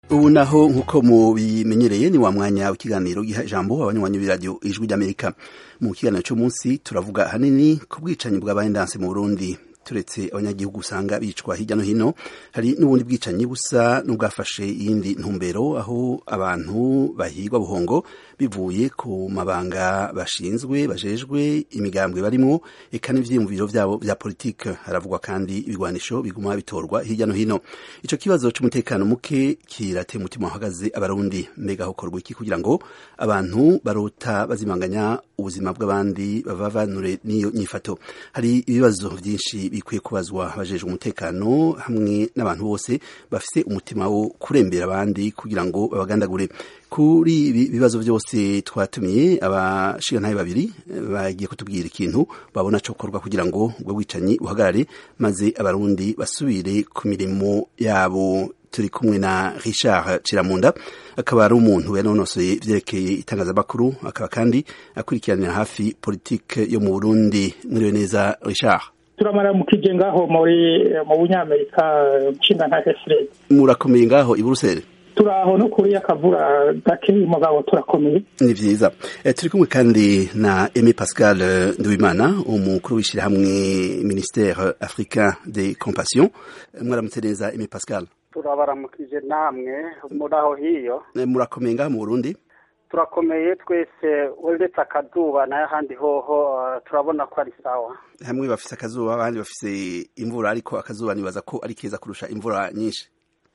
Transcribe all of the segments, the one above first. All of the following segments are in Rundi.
ubu naho nk'uko mubimenyereye ni wa mwanya w'ikiganiro giha ijambo abanywanyi b'iradiyo ijwi ry'amerika mu kiganiro cy'umunsi turavuga ahanini ku bwicanyi bwabaye ndanse mu burundi turetse abanyagihugu usanga bicwa hirya no hino hari n'ubundi bwicanyi busa n'ubwafashe iyindi ntumbero aho abantu bahigwa buhongo bivuye ku mabanga bashinzwe bajejwe imigambwe barimwo eka n'ivyiyumviro vyabo vya politike haravugwa kandi ibigwanisho biguma bitorwa hirya no hino ico kibazo c'umutekano muke kirateye umutima uhagaze abarundi mbega hokorwa iki kugira ngo abantu barota bazimanganya ubuzima bw'abandi babavanure n'iyo nyifato hari ibibazo vyinshi bikwiye kubazwa abajejwe umutekano hamwe n'abantu bose bafise umutima wo kurembera abandi kugira ngo babagandagure kuri ibi bibazo byose twatumiye abashigantahe babiri bagiye kutubwira ikintu babona cokorwa kugira ngo ubwo bwicanyi buhagarare maze abarundi basubire ku mirimo yabo turi kumwe na Richard Ciramunda akaba ari umuntu yanonosoye vyerekeye itangazamakuru akaba kandi akurikiranira hafi politike yo mu Burundi mwiriwe neza Richard turamara mu kije ngaho muri mu bunyamerika nshinga nta Fred murakomeye ngaho i Buruseli turaho no kuri akavura gake mugabo turakomeye ni vyiza e, turi kumwe kandi na Aimé Pascal Nduwimana umukuru w'ishirahamwe ministère africain de compassion mwaramutse neza Aimé Pascal turabaramukije namwe muri aho hiyo e, murakomeye ngaho mu Burundi turakomeye twese uretse akazuba nayo ahandi hoho uh, turabona ko ari sawa hamwe bafise akazuba abandi bafise imvura ariko akazuba nibaza ko ari keza kurusha imvura nyinshi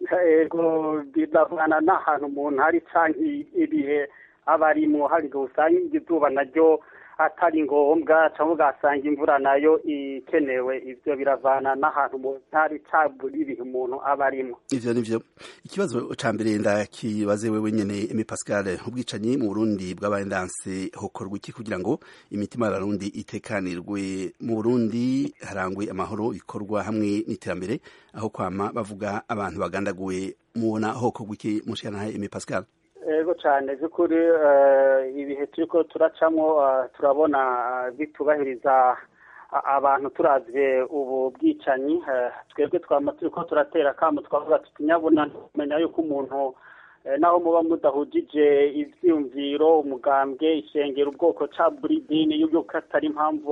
ego biravana n'ahantu umuntu hari canke ibihe aba arimwo hari ngo usanga izuba naryo atari ngombwa cyangwa ugasanga imvura nayo ikenewe ivyo biravana n'ahantu umuntu hari cabura ibihe umuntu aba arimwo ivyo nivyo ikibazo ca mbere ndakibaze wewe nyene Aimé Pascal ubwicanyi mu Burundi bwabaye ndanse hokorwa iki kugira ngo imitima y'abarundi itekanirwe mu Burundi harangwe amahoro bikorwa hamwe n'iterambere aho kwama bavuga abantu bagandaguwe mubona hokorwa iki mushikana Aimé Pascal ego cyane by'ukuri ibihe turiko turacamo turabona bitubahiriza abantu turavye ubu bwicanyi twebwe twama turiko turatera akamo twavuga tuti nyabuna kumenya yuko umuntu naho muba mudahujije ivyiyumviro umugambwe ishengero ubwoko ca buri dini yuko atari impamvu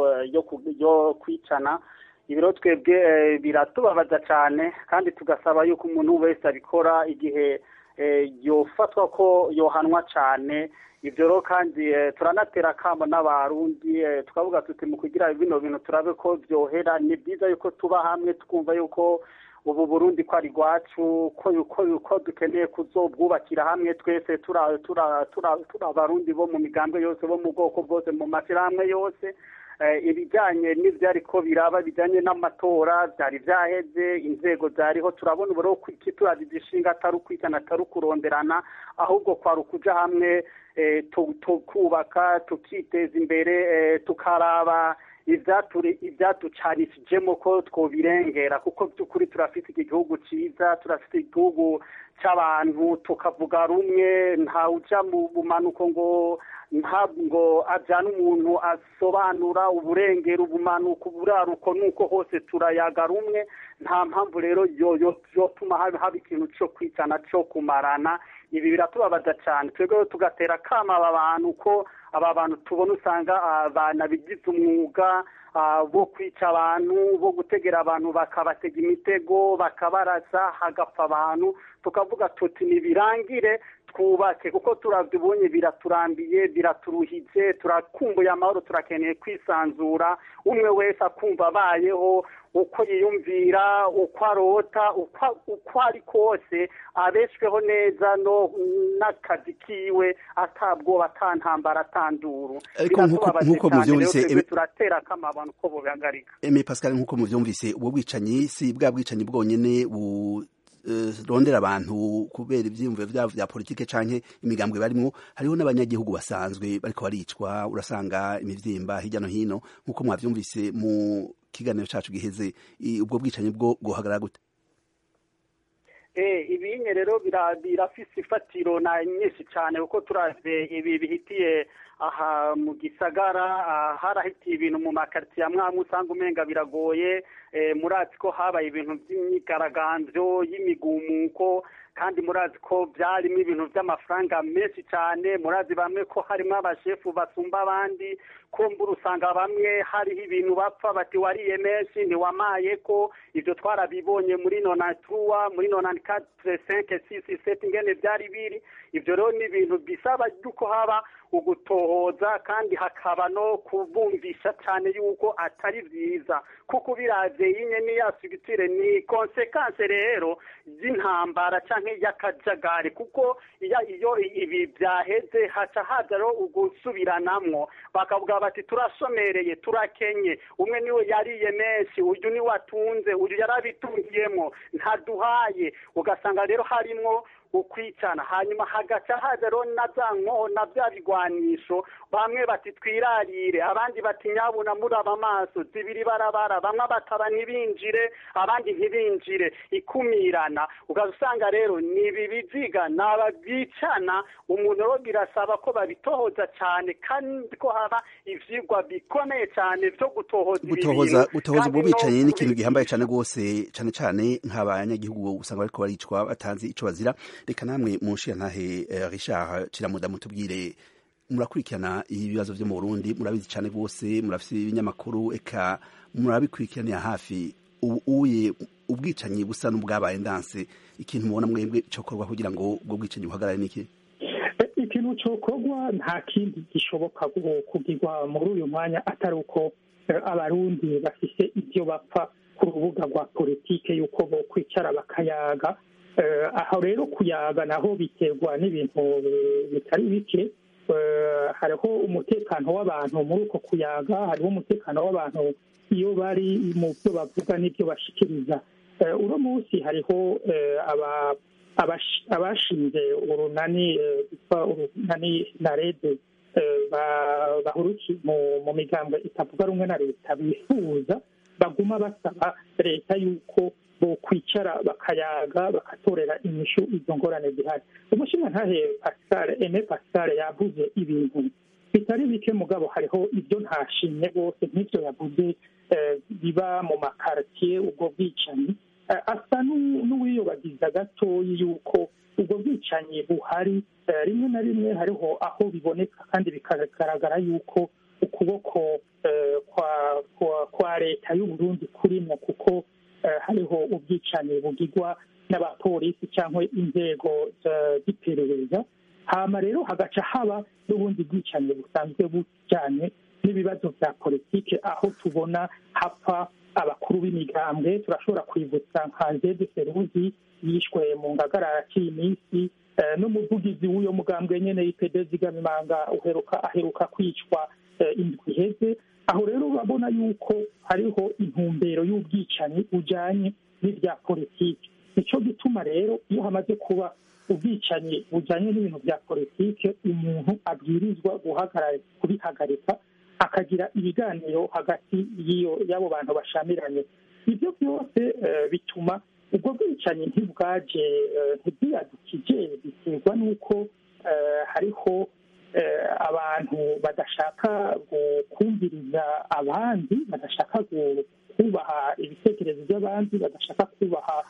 yo kwicana ibiro twebwe biratubabaza cane kandi tugasaba yuko umuntu wese abikora igihe yofatwa ko yohanwa cyane ibyo rero kandi turanatera akamo n'abarundi tukavuga tuti mu kugira bino bintu turabe ko byohera ni byiza yuko tuba hamwe twumva yuko ubu burundi ko ari rwacu ko dukeneye kuzobwubakira hamwe twese turi abarundi bo mu migambwe yose bo mu bwoko bwose mu mashyirahamwe yose ibijyanye n'ibyo ariko biraba bijyanye n'amatora byari byaheze inzego zariho turabona ubu ko turazi ishinga atari ukwitana atari ukuronderana ahubwo kwari ukuja hamwe tukubaka tukiteza imbere tukaraba ibyaducanishijemo ko twobirengera kuko by'ukuri turafite iki gihugu cyiza turafite igihugu cy'abantu tukavuga rumwe ntawuja mu bumanuko ngo ntabwo ajyana umuntu asobanura uburengero ubumanuko uburaruko nuko hose turayaga rumwe nta mpamvu rero yotuma haba ikintu cyo kwicana cyo kumarana ibi biratubabaza cyane twebwe tugatera akama aba bantu ko aba bantu tubona usanga banabigize umwuga bo kwica abantu bo gutegera abantu bakabatega imitego bakabarasa hagapfa abantu tukavuga tuti ntibirangire twubake kuko turabyibonye biraturambiye biraturuhije turakumbuye amahoro turakeneye kwisanzura umwe wese akumva abayeho uko yiyumvira uko arota uko ari kose abeshweho neza no n'akazi kiwe atabwoba atantambara atanduru nk'uko muvyumvise turatera akama abantu ko bobihagarika Aimé Pascal nk'uko muvyumvise ubwo bwicanyi si bwa bwicanyi bwonyene bu rondera abantu kubera ivyiyumviro vyabo vya politike canke imigambwe barimwo hariho n'abanyagihugu basanzwe bariko baricwa urasanga imivyimba hirya no hino nk'uko mwavyumvise mu kiganiro cacu giheze ubwo bwicanyi bwo guhagarara gute ibinye rero birafise ifatiro na nyinshi cyane kuko turavye ibi bihitiye aha mu gisagara harahitiye ibintu mu makaritsiye amwe amwe usanga umenga biragoye murazi ko habaye ibintu by'imyigaragambyo y'imigumuko kandi murazi ko byarimo ibintu by'amafaranga menshi cyane murazi bamwe ko harimo abashefu basumba abandi kumbura usanga bamwe hariho ibintu bapfa bati wariye menshi ntiwamaye ko ibyo twarabibonye muri nonatuwa muri nonani katire senke sisi seti ingene byari biri ibyo rero ni ibintu bisaba yuko haba ugutohoza kandi hakaba no kubumvisha cyane yuko atari byiza kuko ubiraze yinye n'iya sigitire ni konsekanse rero y'intambara cyangwa y'akajagari kuko iyo ibi byaheze haca haza rero ugusubiranamwo bakavuga bati turashomereye turakenye umwe niwe yariye menshi uyu niwe atunze uyu yarabitungiyemo ntaduhaye ugasanga rero harimwo ukwicana hanyuma hagaca haza rero na za nkoho na bya bigwanisho bamwe bati twirarire abandi bati nyabuna muraba amaso zibiri barabara bamwe bataba ntibinjire abandi ntibinjire ikumirana ugasanga rero ni ibi biziga ni ababicana umuntu rero birasaba ko babitohoza cyane kandi ko haba ivyigwa bikomeye cyane byo gutohoza ibi gutohoza gutohoza ubwo bicaye ni ikintu gihambaye cyane rwose cyane cyane nk'abanyagihugu usanga bariko baricwa batanzi ico bazira reka namwe munshiya ntahe Richard Kiramuda mutubwire murakurikirana ibibazo byo mu Burundi murabizi cyane rwose murafite ibinyamakuru eka murabikurikiranira hafi uye ubwicanyi busa n'ubwabaye ndanse ikintu mubona mwebwe cyokorwa kugira ngo ubwo bwicanyi buhagarare niki ikintu cyokorwa nta kindi gishoboka kugirwa muri uyu mwanya atari uko abarundi bafise ibyo bapfa ku rubuga rwa politike y'uko bo kwicara bakayaga aho rero kuyaga naho biterwa n'ibintu bitari bike hariho umutekano w'abantu muri uko kuyaga hariho umutekano w'abantu iyo bari mu byo bavuga n'ibyo bashikiriza uno munsi hariho abashinze urunani rwitwa urunani na rede bahurukiye mu migambwe itavuga rumwe na leta bifuza baguma basaba leta y'uko kwicara bakayaga bakatorera inyishu izo ngorane zihari umushinga ntahe pascal eme pascal yavuze ibintu bitari bike mugabo hariho ibyo ntashimye rwose nk'ibyo yavuze biba mu makaritiye ubwo bwicanyi asa n'uwiyobagiza gatoya yuko ubwo bwicanyi buhari rimwe na rimwe hariho aho biboneka kandi bikagaragara yuko ukuboko kwa leta y'uburundi kurimo kuko hariho ubwicanyi bugirwa n'abapolisi cyangwa inzego z'iperereza hama rero hagaca haba n'ubundi bwicanyi busanzwe bujyanye n'ibibazo bya politike aho tubona hapfa abakuru b'imigambwe turashobora kwibutsa nka zede seruzi yishwe mu ngagara iminsi n'umuvugizi w'uyo mugambwe nyine y'ipede zigamimanga uheruka aheruka kwicwa indwi iheze aho rero urabona yuko hariho intumbero y'ubwicanyi bujyanye n'ibya politiki nicyo gituma rero iyo hamaze kuba ubwicanyi bujyanye n'ibintu bya politiki umuntu abwirizwa guhagarara kubihagarika akagira ibiganiro hagati y'abo bantu bashamiranye ibyo byose bituma ubwo bwicanyi ntibwaje ntibwiyadukije biterwa n'uko hariho abantu badashaka kumviriza abandi badashaka kubaha ibitekerezo by'abandi badashaka kubaha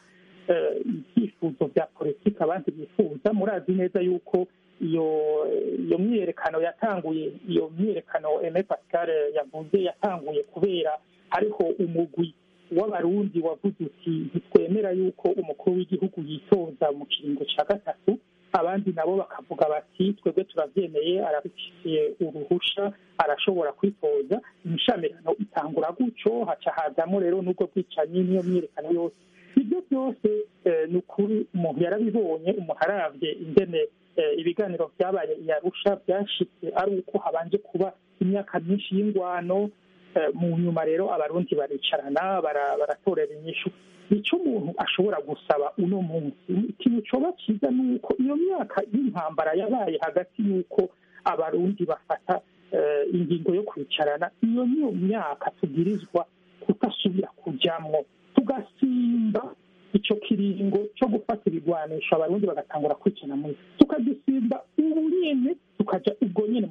ibyifuzo bya politiki abandi bifuza murazi neza yuko iyo iyo myiyerekano yatanguye iyo myiyerekano eme pascal yavuze yatanguye kubera hariho umugwi w'abarundi wavuze uti ntitwemera yuko umukuru w'igihugu yitoza mu kiringo cya gatatu abandi nabo bakavuga bati twebwe turabyemeye arabifitiye uruhusha arashobora kwitoza imishamirano itangura gutyo haca hazamo rero n'ubwo bwicanyi n'iyo myiyerekano yose ibyo byose ni ukuri umuntu yarabibonye umuntu arabye ingene ibiganiro byabaye iyarusha byashitse ari uko habanje kuba imyaka myinshi y'ingwano mu nyuma rero abarundi baricarana baratorera inyishu icyo umuntu ashobora gusaba uno munsi ikintu cyoba cyiza ni uko iyo myaka y'intambara yabaye hagati y'uko abarundi bafata ingingo yo kwicarana iyo niyo myaka tubwirizwa kutasubira kujyamo tugasimba icyo kiringo cyo gufata ibigwanisho abarundi bagatangura kwicana muri tukagisimba ubu nyine tukajya ubwo nyine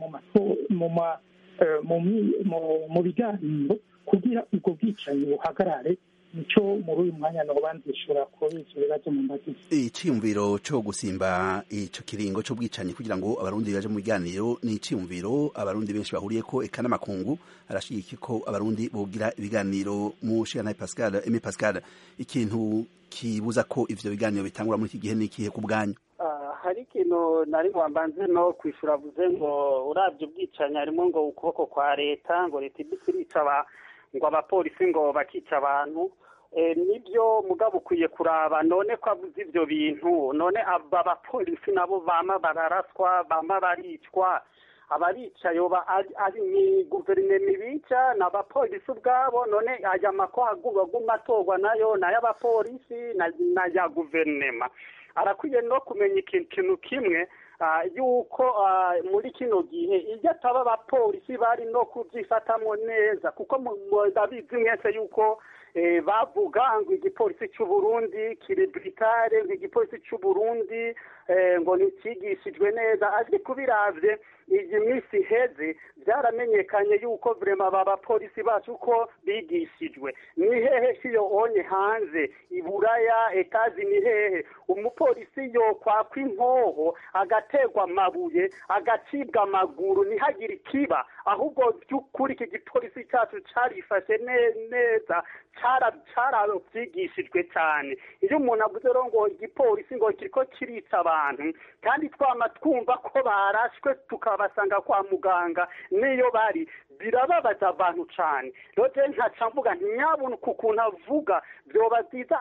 mu biganiro kugira ubwo bwicanyi buhagarare nico muri uyu mwanya noba nzishura kuri ivyo bibazo mu mbagizi iciyumviro co gusimba ico kiringo c'ubwicanyi kugira ngo abarundi baje mu biganiro ni iciyumviro abarundi benshi bahuriyeko eka n'amakungu arashigiki ko abarundi bogira ibiganiro mu shiranaye pascal eme pascal ikintu kibuza ko ivyo biganiro bitangura muri iki gihe n'ikihe ku bwanyu hari ikintu nari wambanze no kwishura avuze ngo urabye ubwicanyi harimo ngo ukuboko kwa leta ngo leta ibisi irica ngo abapolisi ngo bakica abantu nibyo mugabo ukwiye kuraba none ko avuze ibyo bintu none aba bapolisi nabo bama bararaswa bama baricwa abarica yoba ari ni guverinoma ibica ni abapolisi ubwabo none aya mako aguma atorwa nayo ni ay'abapolisi na ya guverinoma arakwiye no kumenya ikintu kimwe yuko muri kino gihe iyo ataba abapolisi bari no kubyifatamo neza kuko ndabizi mwese yuko bavuga ngo igipolisi cy'u Burundi kiri britare ngo igipolisi cy'u Burundi ngo ntikigishijwe neza azwi kubiravye iyi minsi iheze byaramenyekanye yuko vrema aba bapolisi bacu ko bigishijwe ni hehe kiyo onye hanze iburaya etazi ni hehe umupolisi yo kwakwa inkoho agategwa amabuye agacibwa amaguru ntihagire ikiba ahubwo by'ukuri iki gipolisi cyacu carifashe neza cyarabyigishijwe cyane iyo umuntu avuze rero ngo igipolisi ngo kiriko kirica abantu kandi twama twumva ko barashwe tukabasanga kwa muganga niyo bari birababaza abantu cyane rero ntaca mvuga ntiyabona ukuntu avuga byoba byiza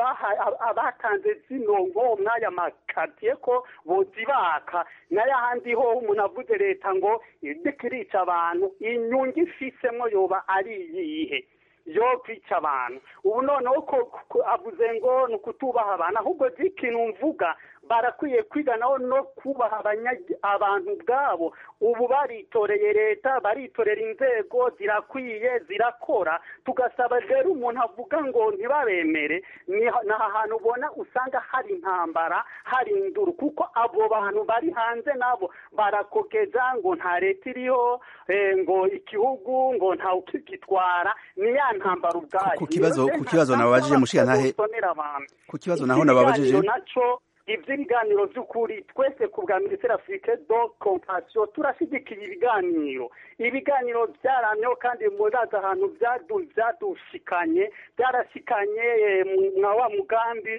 abatanze zino nko mwaya makatiye ko bozibaka n'ayahandi ho umuntu avuze leta ngo irica abantu inyungu ifisemo yoba ari iyihe yo kwica abantu ubu noneho ko avuze ngo ni ukutubaha abantu ahubwo ikintu mvuga barakwiye kwiga naho no kubaha abantu ubwabo ubu baritoreye leta baritorera inzego zirakwiye zirakora tugasaba rero umuntu avuga ngo ntibabemere ni aha hantu ubona usanga hari intambara hari induru kuko abo bantu bari hanze nabo barakogeza ngo nta leta iriho ngo igihugu ngo ntawe ukigitwara ni ya ntambara ubwayo ku kibazo ku kibazo nababajije mushiyantahe ku kibazo naho nababajije naco iby'ibiganiro by'ukuri twese ku bwa minisiteri afurike do kompasiyo turashyigikiye ibiganiro ibiganiro byaramyeho kandi murazi ahantu byadushikanye byarashikanye mwa wa mugambi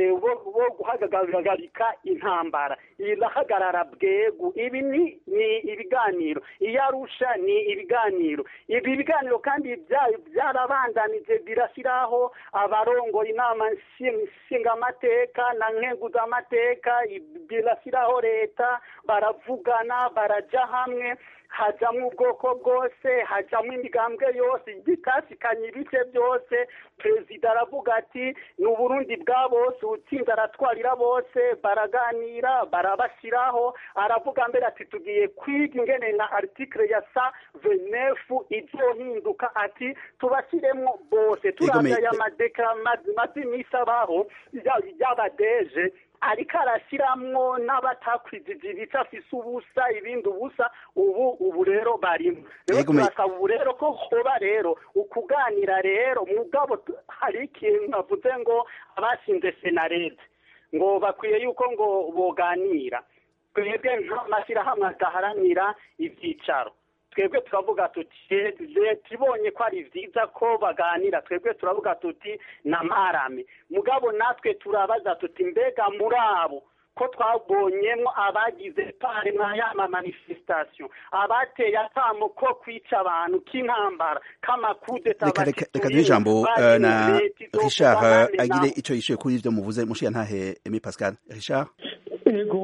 wo guhagarika intambara irahagarara bwegu ibi ni ni ibiganiro iyo arusha ni ibiganiro ibi biganiro kandi byarabandanije birashyiraho abarongoye inama nshingamateka na nkenguzamateka birashyiraho leta baravugana barajya hamwe hajyamo ubwoko bwose hajyamo imigambwe yose bitasikanye ibice byose perezida aravuga ati ni uburundi bwa bose utsinze aratwarira bose baraganira barabashyiraho aravuga mbere ati tugiye kwiga ingene na article ya sa venefu ibyohinduka ati tubashyiremo bose turaza aya madeka maze iminsi abaho y'abadeje ariko arashyiramo n'abatakwijije ibice afise ubusa ibindi ubusa ubu ubu rero barimo rero turasaba ubu rero ko hoba rero ukuganira rero mugabo hari ikintu navuze ngo abashinze senarede ngo bakwiye yuko ngo boganira twebwe nk'amashyirahamwe adaharanira ibyicaro twebwe turavuga tuti leta ibonye ko ari byiza ko baganira twebwe turavuga tuti n'amarame mugabo natwe turabaza tuti mbega muri abo ko twabonyemo abagize pare nka yama manifestation abateye atamo ko kwica abantu k'intambara k'amakudeta reka duhe ijambo na richard agire icyo yishuye kuri ibyo muvuze mushiya ntahe emi pascal richard yego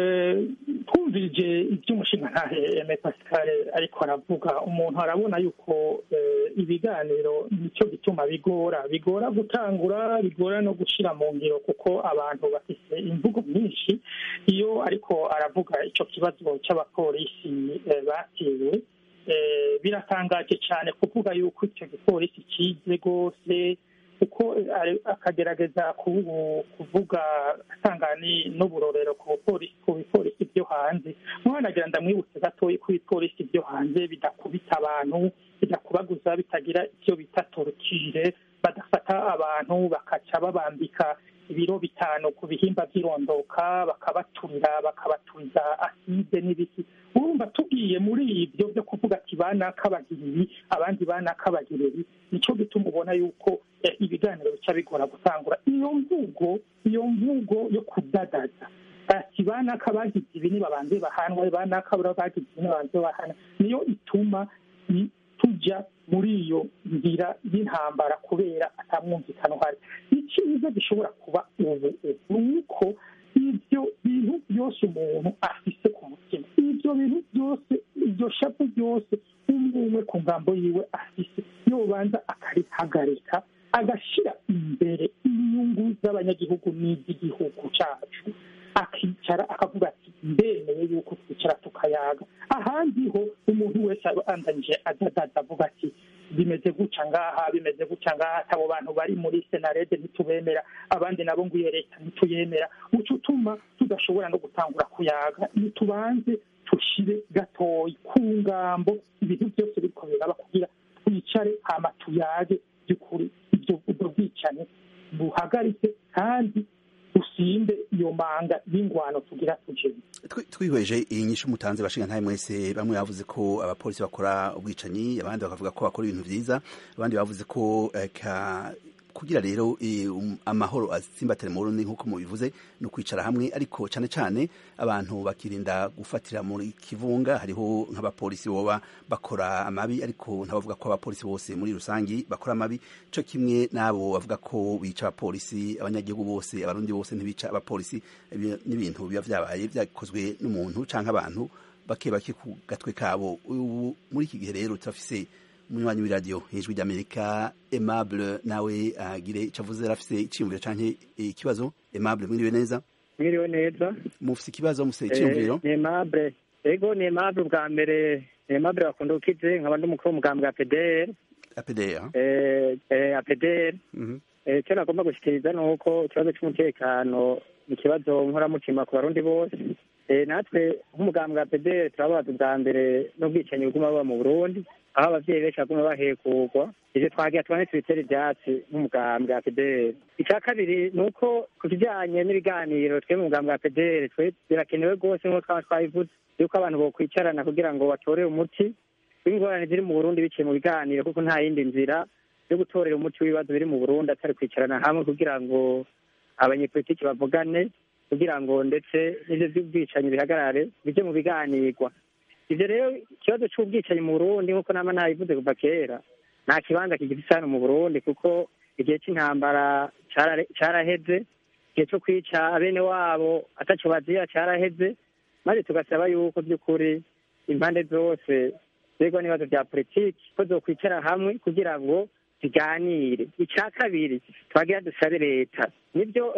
twumvirije iby'umushinga ntahe eme pascal ariko aravuga umuntu arabona yuko ibiganiro nicyo gituma bigora bigora gutangura bigora no gushyira mu ngiro kuko abantu bafite imvugo myinshi iyo ariko aravuga icyo kibazo cy'abapolisi batewe biratangaje cyane kuvuga yuko icyo gipolisi kize rwose kuko akagerageza kuvuga atanga n'uburorero ku bipolisi byo hanze mwanagira ndamwibutse gatoya ko ibipolisi byo hanze bidakubita abantu bidakubaguza bitagira icyo bita torukire badafata bafata abantu bakaca babambika ibiro bitanu ku bihimba by'irondoka bakabaturira bakabaturiza aside n'ibiki urumva tugiye muri ibyo byo kuvuga ati banaka bagira ibi abandi banaka bagira ibi nicyo gituma ubona yuko ibiganiro bica bigora gutangura iyo mvugo iyo mvugo yo kudadaza ati banaka bagize ibi nibabanze bahanwe banaka bagize ibi nibabanze bahana niyo ituma tujya muri iyo nzira y'intambara kubera atamwumvikano uhari icyiza gishobora kuba ubu ni uko ibyo bintu byose umuntu afise ku mutima ibyo bintu byose iryo shapu ryose umwe umwe ku ngambo yiwe afise yobanza akarihagarika agashyira imbere inyungu z'abanyagihugu n'iz'igihugu cyacu akicara akavuga ati ndemeye yuko twicara tukayaga ahandi ho umuntu wese andanyije adadaza avuga ati bimeze guca ngaha bimeze guca ngaha abo bantu bari muri senarede ntitubemera abandi nabo ngo iyo leta ntituyemera uca utuma tudashobora no gutangura kuyaga ntitubanze tushire gatoyi ku ngambo ibintu byose biriko biraba kugira twicare hama tuyage by'ukuri ibyo ubwo bwicanyi buhagaritse kandi usinde iyo manga y'ingwano tugira tujeni twihweje iyi nyishu mutanze bashinga ntaye mwese bamwe bavuze ko abapolisi bakora ubwicanyi abandi bakavuga ko bakora ibintu vyiza abandi bavuze ko kugira rero amahoro atsimbatire mu Burundi nk'uko mubivuze ni ukwicara hamwe ariko cane cane abantu bakirinda gufatira muri kivunga hariho nk'abapolisi boba bakora amabi ariko ntabavuga ko abapolisi bose muri rusangi bakora amabi co kimwe n'abo bavuga ko bica abapolisi abanyagihugu bose abarundi bose ntibica abapolisi n'ibintu biba vyabaye vyakozwe n'umuntu canke abantu bake bake ku gatwe kabo muri iki gihe rero turafise umunywanyi w'iradiyo hejuru ry'amerika aimable nawe agire icyo avuze arafise icyiyumviro canke ikibazo aimable mwiriwe neza mwiriwe neza mufise ikibazo mufise icyiyumviro ni aimable ego ni aimable bwa mbere ni aimable bakunda ukize nkaba ndi umukuru w'umugambwe wa pdr apdr apdr icyo nagomba gushikiriza ni uko ikibazo cy'umutekano ni ikibazo nkoramutima ku barundi bose natwe nk'umugambwe wa pdr turabaza ubwa mbere n'ubwicanyi buguma buba mu burundi aho abavyeyi benshi baguma bahekurwa ivyo twagira tubane tubitera ivyatsi nk'umugambwe wa pdr icya kabiri ni uko ku kijanye n'ibiganiro twe mu mugambwe wa pdr twe birakenewe rwose nk'uko twaba twabivuze yuko abantu bokwicarana kugira ngo batore umuti w'ingorane ziri mu burundi biciye mu biganiro kuko nta yindi nzira yo gutorera umuti w'ibibazo biri mu burundi atari kwicarana hamwe kugira ngo abanyepolitiki bavugane kugira ngo ndetse n'ivyo vy'ubwicanyi bihagarare bije mu biganirwa ivyo rero ikibazo c'ubwicanyi mu burundi nk'uko nama nabivuze kuva kera nta kibanza kigifise hano mu burundi kuko igihe c'intambara caraheze igihe co kwica abene wabo ataco bazira caraheze maze tugasaba yuko by'ukuri impande zose zerwa n'ibibazo vya politiki ko zokwicara hamwe kugira ngo ziganire ica kabiri twagira dusabe leta nibyo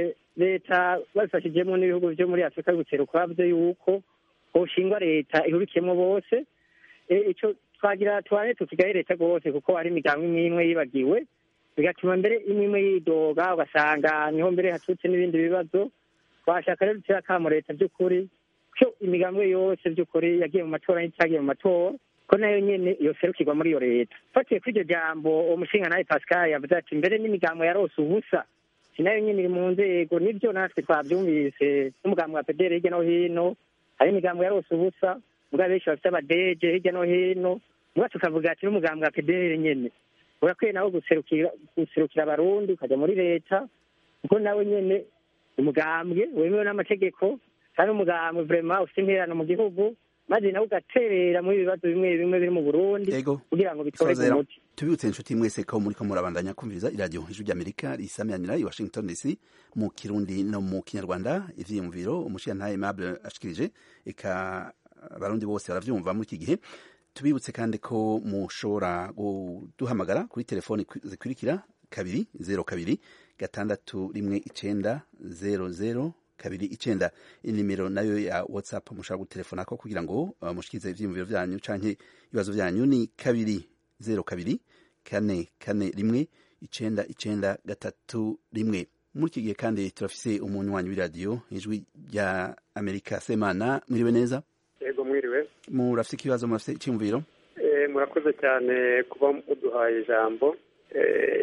leta babifashijemo n'ibihugu vyo muri afurika y'ubuseruko bavuze yuko hoshingwa leta ihurikiyemo bose ico twagira tubane tukigaye leta rwose kuko hari imigambi imwe imwe yibagiwe bigatuma mbere imwe imwe yidoga ugasanga niho mbere haturutse n'ibindi bibazo twashaka rero dutera akamo leta by'ukuri ko imigambi yose by'ukuri yagiye mu matora n'itagiye mu matora ko nayo nyene yoserukirwa muri iyo leta fatiye kuri iryo jambo uwo mushinga nawe pascal yavuze ati mbere n'imigambo yarose ubusa si nayo nyene iri mu nzego nivyo natwe twavyumvise n'umugambi wa pedere hirya no hino hari imigambo yarose ubusa mugabo benshi bafite abadeje hirya no hino muga tukavuga ati n'umugambi wa pedere nyene urakwiye nawo guserukira guserukira abarundi ukajya muri leta kuko nawe nyene umugambwe wemewe n'amategeko kandi umugambwe vrema ufite intererano mu gihugu maze nawe ugaterera muri ibibazo bimwe bimwe biri mu burundi kugira ngo bitorerwe umuti tubibutse inshuti mwese ko muriko murabandanya kumviriza iradiyo ijwi ry'amerika risamiranira i washington dc mu kirundi no mu kinyarwanda ivyiyumviro umushiyantahe aimable ashikirije eka abarundi bose baravyumva muri iki gihe tubibutse kandi ko mushobora kuduhamagara kuri telefoni zikurikira kabiri zero kabiri gatandatu rimwe icenda zero zero kabiri icenda inimero nayo ya whatsapp mushobora gutelefonako kugira ngo uh, mushikirize ivyiyumviro vyanyu canke ibibazo vyanyu ni kabiri zero kabiri kane kane rimwe icenda icenda gatatu rimwe muri iki gihe kandi turafise umunywanyi w'iradiyo ijwi rya amerika semana mwiriwe neza yego mwiriwe murafise ikibazo murafise icyumviro murakoze cyane kuba muduhaye ijambo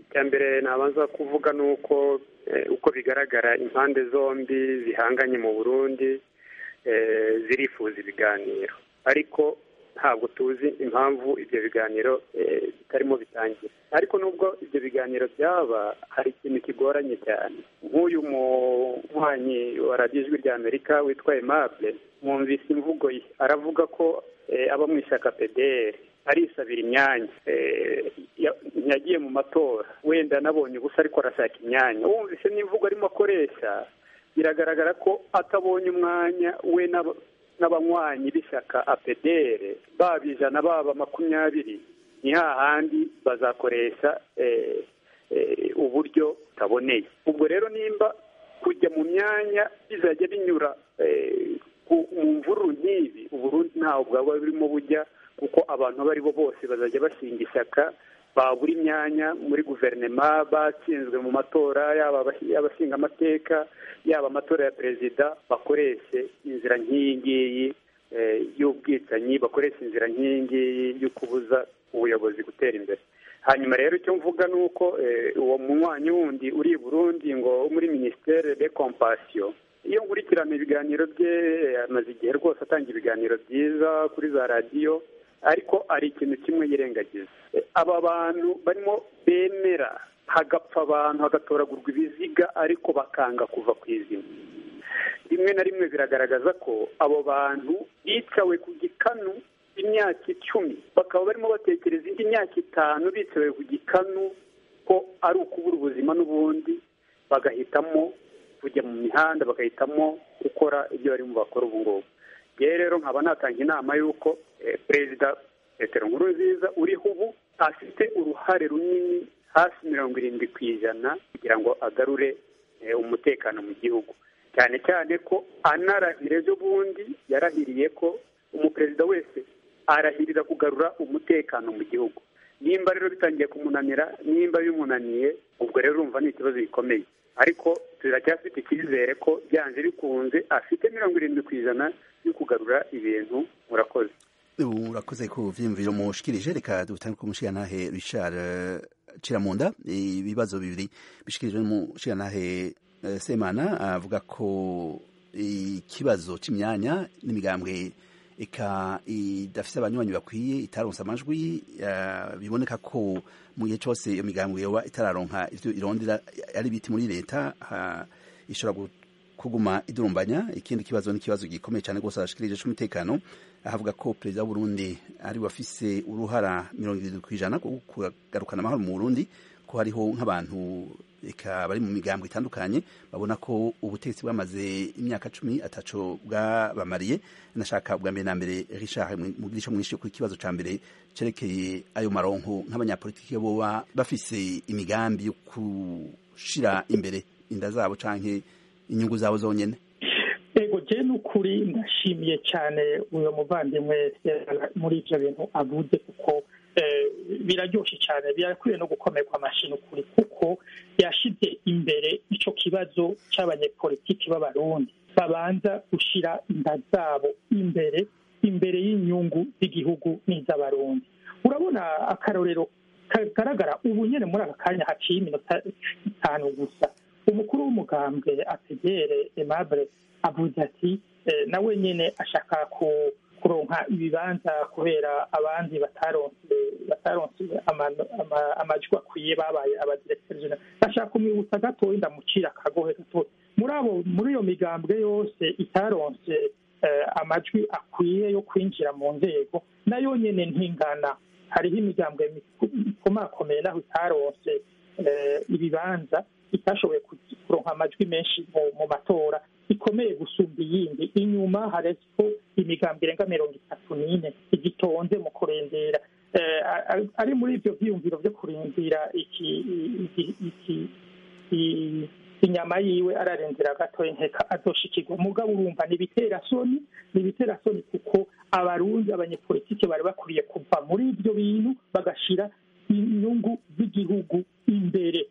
icya mbere nabanza kuvuga ni uko uko bigaragara impande zombi zihanganye mu burundi zirifuza ibiganiro ariko ntabwo tuzi impamvu ibyo biganiro bitarimo bitangira ariko nubwo ibyo biganiro byaba hari ikintu kigoranye cyane nk'uyu munywanyi wa radiyo ijwi rya amerika witwa emable mwumvise imvugo ye aravuga ko aba mu ishyaka pdr arisabira imyanya yagiye mu matora wenda anabonye ubusa ariko arashaka imyanya wumvise n'imvugo arimo akoresha biragaragara ko atabonye umwanya we n'abanywanyi b'ishyaka apedere baba ijana baba makumyabiri ni hahandi bazakoresha uburyo butaboneye ubwo rero nimba kujya mu myanya bizajya binyura mu mvururu nk'ibi uburundi ntawe bwaba burimo bujya kuko abantu abo ari bo bose bazajya bashinga ishyaka babura imyanya muri guverinoma batsinzwe mu matora yaba abashinga amateka yaba amatora ya perezida bakoreshe inzira nk'iyi ngiyi y'ubwicanyi bakoresha inzira nk'iyi ngiyi yo kubuza ubuyobozi gutera imbere hanyuma rero icyo mvuga ni uko uwo munywanyi wundi uri i burundi ngo muri minisiteri de kompasiyo iyo nkurikirana ibiganiro bye amaze igihe rwose atanga ibiganiro byiza kuri za radiyo ariko hari ikintu kimwe yirengagiza aba bantu barimo bemera hagapfa abantu hagatoragurwa ibiziga ariko bakanga kuva ku izina rimwe na rimwe biragaragaza ko abo bantu bicawe ku gikanu imyaka icumi bakaba barimo batekereza indi myaka itanu bicawe ku gikanu ko ari ukubura ubuzima n'ubundi bagahitamo kujya mu mihanda bagahitamo gukora ibyo barimo bakora ubu ngubu yewe rero nkaba natanga inama y'uko perezida petero nkurunziza uriho ubu afite uruhare runini hafi mirongo irindwi ku ijana kugira ngo agarure umutekano mu gihugu cyane cyane ko anarahira ejo bundi yarahiriye ko umuperezida wese arahirira kugarura umutekano mu gihugu nimba rero bitangiye kumunanira nimba bimunaniye ubwo rero urumva ni ikibazo gikomeye ariko turacyafite icyizere ko byanze bikunze afite mirongo irindwi ku ijana yo kugarura ibintu murakoze urakoze ku vyiyumviro mushikirije reka dutange ku mushiyantahe richard ciramunda ibibazo bibiri bishikirijwe n'umushiyantahe semana avuga ko ikibazo c'imyanya n'imigambwe eka idafise abanywanyi bakwiye itaronse amajwi biboneka ko mu gihe cyose iyo migambwe yoba itararonka ivyo irondera ari biti muri leta ishobora kuguma idurumbanya ikindi kibazo ni ikibazo gikomeye cyane rwose arashikirije c'umutekano ahavuga ko perezida w'uburundi ari wafise uruhara mirongo irindwi ku ijana kugarukana amahoro mu burundi ko hariho nk'abantu eka bari mu migambo itandukanye babona ko ubutegetsi bwamaze imyaka cumi ataco bwabamariye nashaka bwa mbere na mbere richard mugirisho mwinshi ku kibazo ca mbere cerekeye ayo maronko nk'abanyapolitiki boba bafise imigambi yo gushira imbere inda zabo canke inyungu zabo zonyene ego je n'ukuri ndashimiye cyane uyo muvandimwe muri ivyo bintu avuze kuko biraryoshe cyane birakwiye no gukomerwa amashini ukuri kuko yashize imbere ico kibazo c'abanyepolitiki b'abarundi babanza gushira inda zabo imbere imbere y'inyungu z'igihugu n'iz'abarundi urabona akarorero kagaragara ubu nyene muri aka kanya haciye iminota itanu gusa umukuru w'umugambwe ategere aimable avuze ati nawe nyene ashaka ku kuronka ibibanza kubera abandi bataronse bataronse amajwi akwiye babaye abadirekiteri jenera bashaka kumwibutsa gatoya ndamucira akagohe gatoya muri abo muri iyo migambwe yose itaronse amajwi akwiye yo kwinjira mu nzego nayo nyene ntingana hariho imigambwe ikomakomeye naho itaronse ibibanza itashoboye kuronka amajwi menshi mu matora ikomeye gusumba iyindi inyuma hariko imigambi irenga mirongo itatu n'ine igitonze mu kurindira ari muri ivyo vyiyumviro vyo kurindira iki inyama yiwe ararindira gatoya nkeka azoshikirwa mugabo urumva ni ibiterasoni ni ibiterasoni kuko abarundi abanyepolitike bari bakwiye kuva muri ivyo bintu bagashira inyungu z'igihugu imbere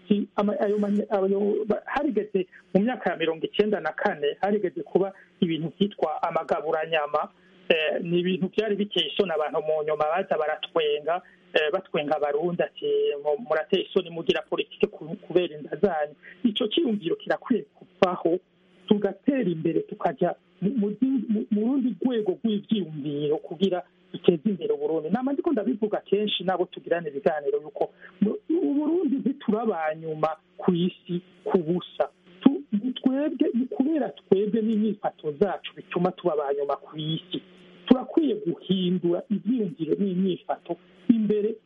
harigeze mu myaka ya mirongo icyenda na kane harigeze kuba ibintu byitwa amagaburanyama ni ibintu byari biteye isoni abantu mu nyuma baza baratwenga batwenga abarundi ati murateye isoni mugira politike kubera inda zanyu icyo cyiyumviro kirakwiye kuvaho tugatera imbere tukajya mu rundi rwego rw'ibyiyumviro kugira duteze imbere uburundi nama ndiko ndabivuga kenshi nabo tugirana ibiganiro yuko uburundi ntituraba nyuma ku isi ku busa twebwe ni kubera twebwe n'imyifato zacu bituma tuba ba nyuma ku isi turakwiye guhindura ibyiyumviro n'imyifato imbere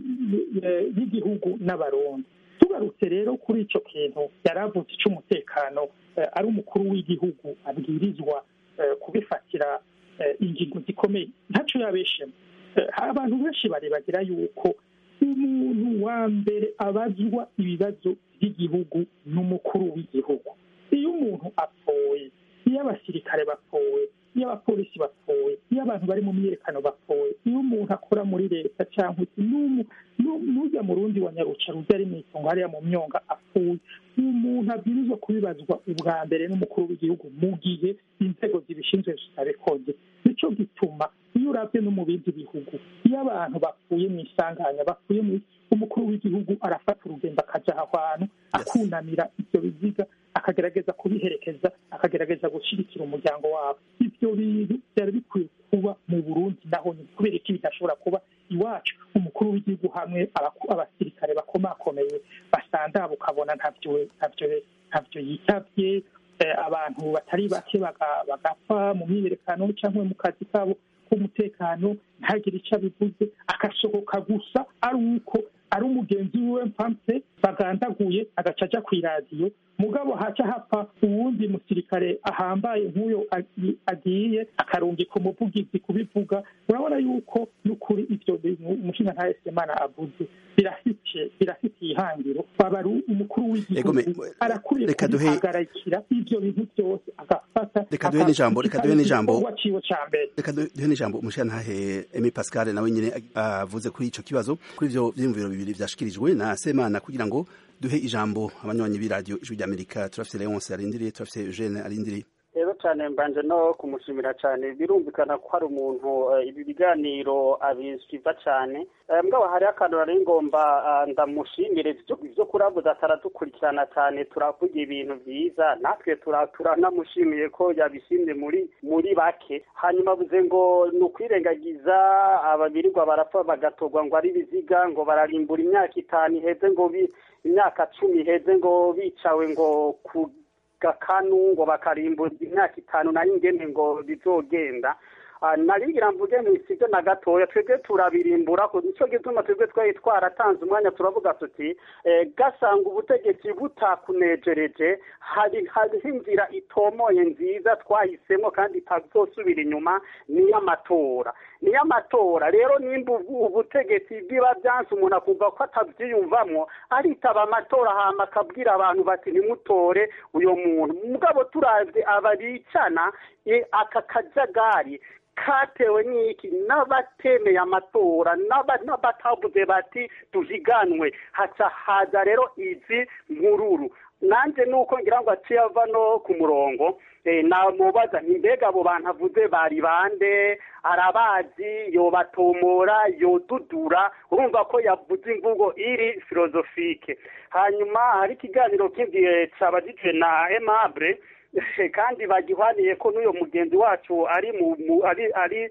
y'igihugu n'abarundi tugarutse rero kuri icyo kintu yari avutse icy'umutekano ari umukuru w'igihugu abwirizwa kubifatira ingingo zikomeye ntacyo yabeshemo abantu benshi barebagira yuko umuntu wa mbere abazwa ibibazo by'igihugu n'umukuru w'igihugu iyo umuntu apfuye iyo abasirikare bapfuye iyo abapolisi bapfuye iyo abantu bari mu myiyerekano bapfuye iyo umuntu akora muri leta cyangwa n'ujya mu rundi wa nyaruca rujya ari mu itongo hariya mu myonga apfuye umuntu abwirizwa kubibazwa ubwa mbere n'umukuru w'igihugu mu gihe inzego zibishinzwe zitabikoze nicyo gituma iyo urabye no mu bindi bihugu iyo abantu bapfuye mu isanganya bapfuye mu umukuru w'igihugu arafata urugendo akajya aho hantu akunamira ibyo biziga akagerageza kubiherekeza akagerageza gushyigikira umuryango wabo ibyo bintu byari bikwiye kuba mu burundi naho ni kubera iki bidashobora kuba iwacu umukuru w'igihugu hamwe abasirikare bakomakomeye basandaba ukabona ntabyo ntabyo yitabye abantu batari bake bagapfa mu myiyerekano cyangwa mu kazi kabo k'umutekano ntagire icyo abivuze agasohoka gusa ari uko ari umugenzi wiwe mpampe bagandaguye agaca ajya ku iradiyo mugabo haca hapfa uwundi musirikare ahambaye nk'uyo agiye akarungika umuvugizi kubivuga urabona yuko n'ukuri ibyo bintu umushinga nta semana avuze birafitiye birafitiye ihangiro waba umukuru w'igihugu arakwiye kubihagarikira ibyo bintu byose agafata reka duhe n'ijambo reka duhe n'ijambo cya mbere reka duhe n'ijambo umushinga ntahe emi pascal nawe nyine avuze kuri icyo kibazo kuri ibyo byiyumviro bibiri byashikirijwe na semana kugira ngo duhe ijambo abanywanyi b'iradiyo ijwi ry'amerika turafite leonce arindiriye turafite eugene arindiriye rero cyane mbanje no kumushimira cyane birumvikana ko hari umuntu ibi biganiro abisiva cyane mbwa hariho akantu nari ngomba ndamushimire ibyo kurabuza ataradukurikirana cyane turavuga ibintu byiza natwe turanamushimiye ko yabishimye muri muri bake hanyuma avuze ngo ni ukwirengagiza ababirirwa barapfa bagatorwa ngo ari ibiziga ngo bararimbura imyaka itanu iheze ngo imyaka cumi iheze ngo bicawe ngo ku gakanu ngo bakarimbura imyaka itanu nayo ingene ngo bizogenda narigira mvuge ntisibyo na gatoya twebwe turabirimbura nicyo gituma twebwe twari twaratanze umwanya turavuga tuti gasanga ubutegetsi butakunejereje hariho inzira itomoye nziza twahisemo kandi itazosubira inyuma niy'amatora niy'amatora rero nimba ubutegetsi bwiba byanse umuntu akumva ko atabyiyumvamo aritaba amatora hama akabwira abantu bati ntimutore uyo muntu mugabo turavye ababicana aka kajagari katewe n'iki n'abatemeye amatora n'abatavuze bati duhiganwe haca haza rero izi nkururu nanjye nuko ngira ngo aciye ava no ku murongo namubaza mbega abo bantu avuze bari bande arabazi yobatomora yodudura urumva ko yavuze imvugo iri filozofike hanyuma hari ikiganiro kindi cyabagijwe na emabure kandi bagihwaniye ko n'uyu mugenzi wacu ari mu ari ari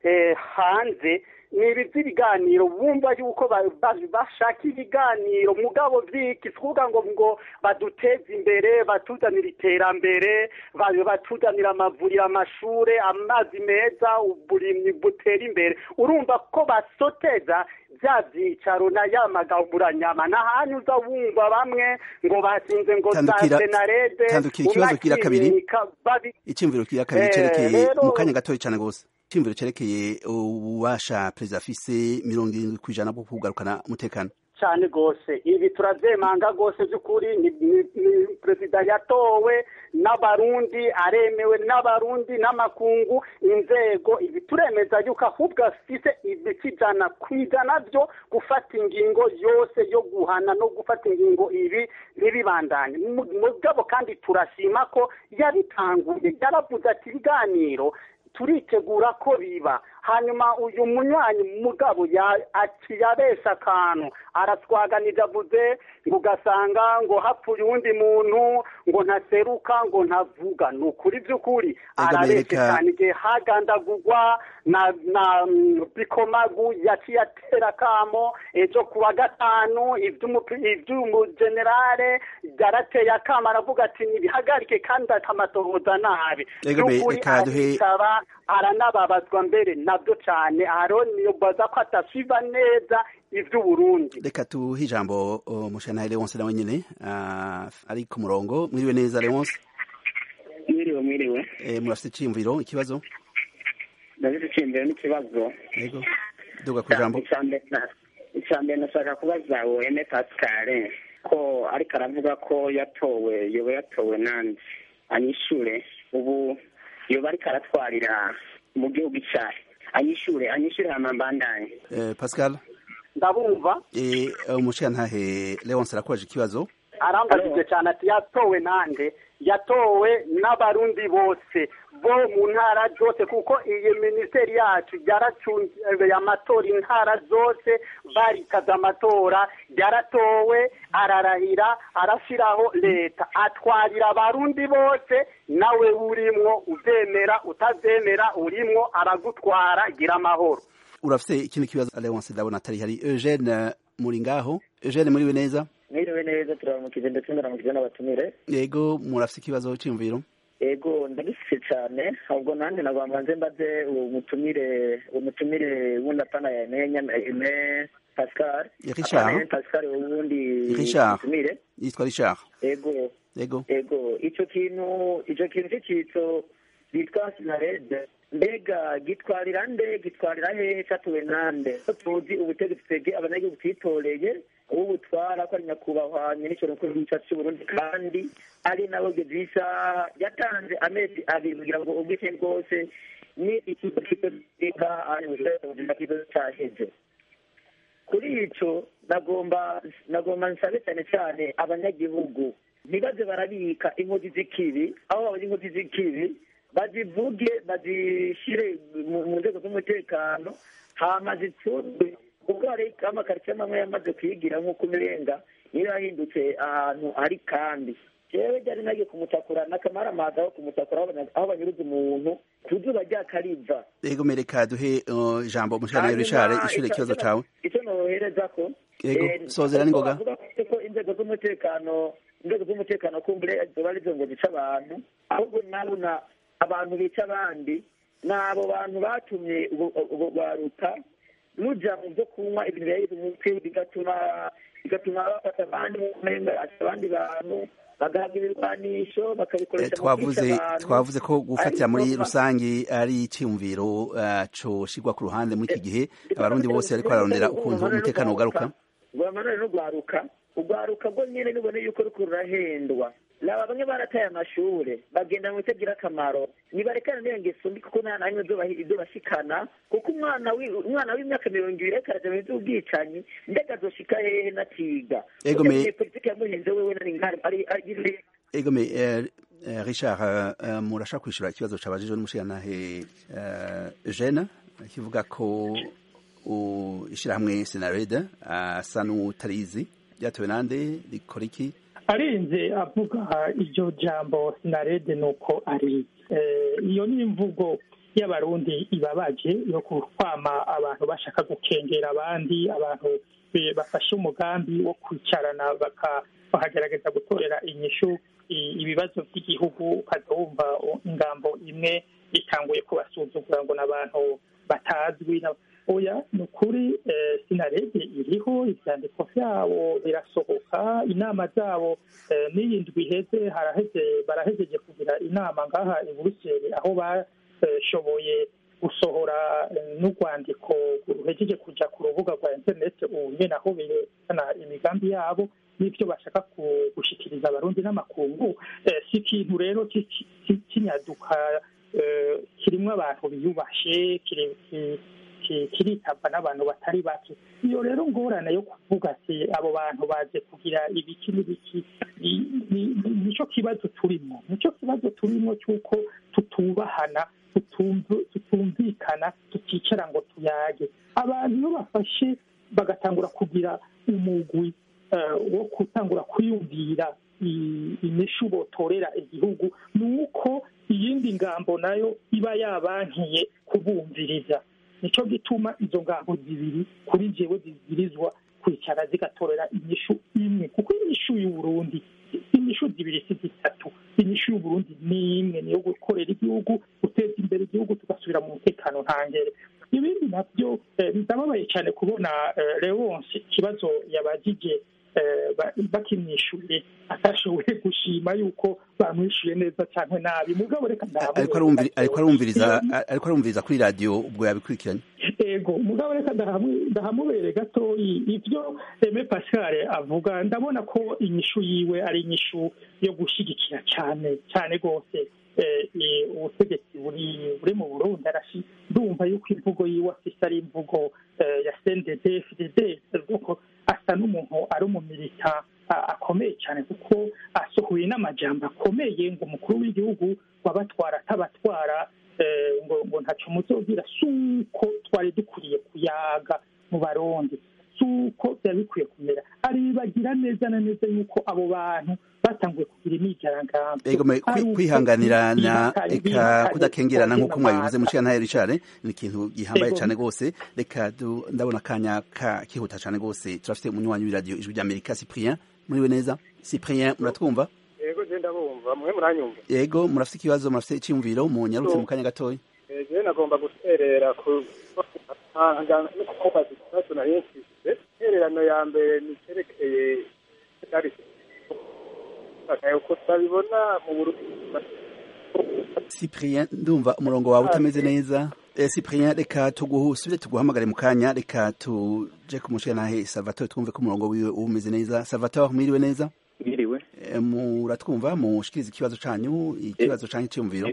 hanze ni ibi by'ibiganiro bumva yuko bashaka ibiganiro mugabo byiki kuvuga ngo ngo baduteze imbere batuzanira iterambere batuzanira amavuriro amashuri amazi meza uburimyi butera imbere urumva ko basoteza bya byicaro na ya magaburanyama n'ahantu uza wumva bamwe ngo basinze ngo za senarede tandukira ikibazo kira kabiri icyumviro kira kabiri cyerekeye mu kanya gatoya cyane rwose icyumviro cyerekeye ububasha perezida afise mirongo irindwi ku ijana bwo kugarukana umutekano cyane rwose ibi turabyemanga rwose by'ukuri ni perezida yatowe n'abarundi aremewe n'abarundi n'amakungu inzego ibi turemeza yuko ahubwo afite ibice ijana ku ijana byo gufata ingingo yose yo guhana no gufata ingingo ibi ntibibandanye mugabo kandi turashima ko yabitanguye yaravuze ati ibiganiro turitegura ko biba hanyuma uyu munywanyi mugabo yabesha akantu araswaganije avuze ngo ugasanga ngo hapfuye uwundi muntu ngo ntaseruka ngo ntavuga ni ukuri by'ukuri arabeshe cyane igihe hagandagurwa na na bikomagu yaciye atera akamo ejo ku wa gatanu iby'umugenerale yarateye akamo aravuga ati ntibihagarike kandi akamatohoza nabi by'ukuri arisaba aranababazwa mbere nabyo cyane aroni baza ko adasiba neza iby'uburundi reka tuhe ijambo mushana leonce nawe nyine ari ku murongo mwiriwe neza leonce mwiriwe mwiriwe murafite icyiyumviro ikibazo ndafite icyiyumviro n'ikibazo yego duga ku ijambo icya mbere nashaka kubaza wene pascal ko ariko aravuga ko yatowe yoba yatowe nandi anyishure ubu yoba ariko aratwarira mu gihugu cyahe anyishure anyishure hama mbandanye pascal ndabumva umushirantahe leonce arakoresha ikibazo arambajije cyane ati yatowe nande yatowe n'abarundi bose bo mu ntara zose kuko iyi minisiteri yacu yaracunze amatora intara zose barikaza amatora yaratowe ararahira arashyiraho leta atwarira abarundi bose nawe urimwo ubyemera utabyemera urimwo aragutwara gira amahoro urafite ikindi kibazo leonce ndabona atari hari eugene muri ngaho eugene muriwe neza mwiriwe neza turamukije ndetse ndaramukije n'abatumire yego murafite ikibazo cy'imviro yego ndagifite cyane ahubwo nanjye nagomba nze mbaze umutumire umutumire wundi apana eme pascal richard pascal ubundi richard mutumire yitwa richard yego yego yego icyo kintu icyo kintu cy'icyitso bitwa sinarede mbega gitwarira nde gitwarira hehe cyatuwe nande ko tuzi ubutegetsi twebwe abanyagihugu twitoreye ubu butwara ko ari nyakubahwa nyir'icyo mukuru w'icyatsi cy'uburundi kandi ari nabo gedisa yatanze amezi abiri kugira ngo ubwite bwose ni ikigo cy'iteka ari mu kigo cyaheze kuri icyo nagomba nagomba nsabe cyane cyane abanyagihugu ntibaze barabika inkozi z'ikibi aho babonye inkozi z'ikibi bazivuge bazishyire mu nzego z'umutekano hama zicurwe kuko hari amakaritsiye amwe yamaze kwigira nk'uko umenga niyo yahindutse ahantu hari kandi jewe ryari nagiye kumutakura n'akamaramaza aho kumutakura aho banyuruza umuntu ku zuba ryakariva yego mereka duhe ijambo mushana richard ishure ikibazo cawe icyo nohereza ko yego sozera n'ingoga ko inzego z'umutekano inzego z'umutekano kumbure zoba arizo ngo zica abantu ahubwo nabona abantu bica abandi ni abo bantu batumye baruta ruja mu byo kunywa ibintu biyagize umutwe bigatuma bigatuma bafata abandi abandi bantu bagahabwa ibirwanisho bakabikoresha twavuze twavuze ko gufatira muri rusange ari icyumviro coshirwa ku ruhande muri iki gihe abarundi bose bariko bararondera ukuntu umutekano ugaruka rwamanone no rwaruka urwaruka rwo nyene nubone yuko ruriko rurahendwa laba bamwe barataye amashure bagenda mu bitagira akamaro nibarekana n'iyo ngeso mbi kuko nta namwe izobashikana kuko umwana umwana w'imyaka mirongo ibiri ariko araja mu vy'ubwicanyi mbega azoshika hehe natiga egome politike yamuhinze wewe nari ngari ari egome richard murashaka kwishura ikibazo cabajijwe n'umushirantahe jeune kivuga ko ishirahamwe senarede asa n'utarizi ryatowe nande rikora iki arenze avuga iryo jambo sinarede ni uko ari iyo ni imvugo y'abarundi ibabaje yo kwama abantu bashaka gukengera abandi abantu bafashe umugambi wo kwicarana bakagerageza gutorera inyishu ibibazo by'igihugu ukazumva ingambo imwe itanguye kubasuzugura ngo n'abantu batazwi oya ni ukuri sinarede iriho ibyandiko byabo birasohoka inama zabo n'iyi ndwi iheze haraheze barahejeje kugira inama ngaha i buruseli aho bashoboye gusohora n'urwandiko ruhejeje kujya ku rubuga rwa interineti ubu nyine aho berekana imigambi yabo n'ibyo bashaka gushyikiriza abarundi n'amakungu si ikintu rero kinyaduka kirimo abantu biyubashe kiritabwa n'abantu batari bake iyo rero ngorane yo kuvuga ati abo bantu baje kugira ibiki n'ibiki nicyo kibazo turimo nicyo kibazo turimo cy'uko tutubahana tutumvikana tuticara ngo tuyage abantu iyo bafashe bagatangura kugira umugwi wo gutangura kwiyumvira imishu botorera igihugu ni uko iyindi ngambo nayo iba yabankiye kubumviriza nicyo gituma izo ngambo zibiri kuri njyewe zibwirizwa kwicara zigatorera inyishu imwe kuko inyishu y'uburundi inyishu zibiri si zitatu inyishu y'uburundi ni imwe niyo gukorera igihugu guteza imbere igihugu tugasubira mu mutekano ntangere ibindi nabyo ndababaye cyane kubona lewonsi ikibazo yabagije bakimwishyuye atashoboye gushima yuko bamwishyuye neza cyangwa nabi mugabo reka ariko arumviriza ariko arumviriza kuri radiyo ubwo yabikurikiranye ego mugabo reka ndahamubere gatoyi ibyo reme pascal avuga ndabona ko inyishu yiwe ari inyishu yo gushyigikira cyane cyane rwose ubutegetsi buri mu burundi arashi ndumva yuko imvugo yiwe afite ari imvugo ya sendede fdd asa n'umuntu ari umumilita akomeye cyane kuko asohoye n'amajambo akomeye ngo umukuru w'igihugu wabatwara atabatwara ngo ngo ntacyo muzogira si uko twari dukwiye kuyaga mu barundi si uko byari bikwiye kumera aribagira neza na neza yuko abo bantu batanguye kugira imyigaragambyo kwihanganirana reka kudakengerana nk'uko mwabivuze mu ntare ricare ni ikintu gihambaye cyane rwose reka ndabona akanya kihuta cyane rwose turafite umunywanyi w'iradiyo ijwi ry'amerika cyprien muriwe neza cyprien muratwumva yego genda bumva mwe muranyumva yego murafite ikibazo murafite icyumviro munyarutse mu kanya gatoya ejo nagomba guterera ku no kubaza ikibazo nari nshyize intererano ya mbere ni icyerekeye uko babibona mu burundi cyprien ndumva umurongo wawe utameze neza cyprien reka tuguhusubire tuguhamagare mu kanya reka tuje kumushyira nahe salvatore twumve ko umurongo wiwe uba umeze neza salvatore mwiriwe neza mwiriwe muratwumva mushikiriza ikibazo canyu ikibazo canyu cyumviro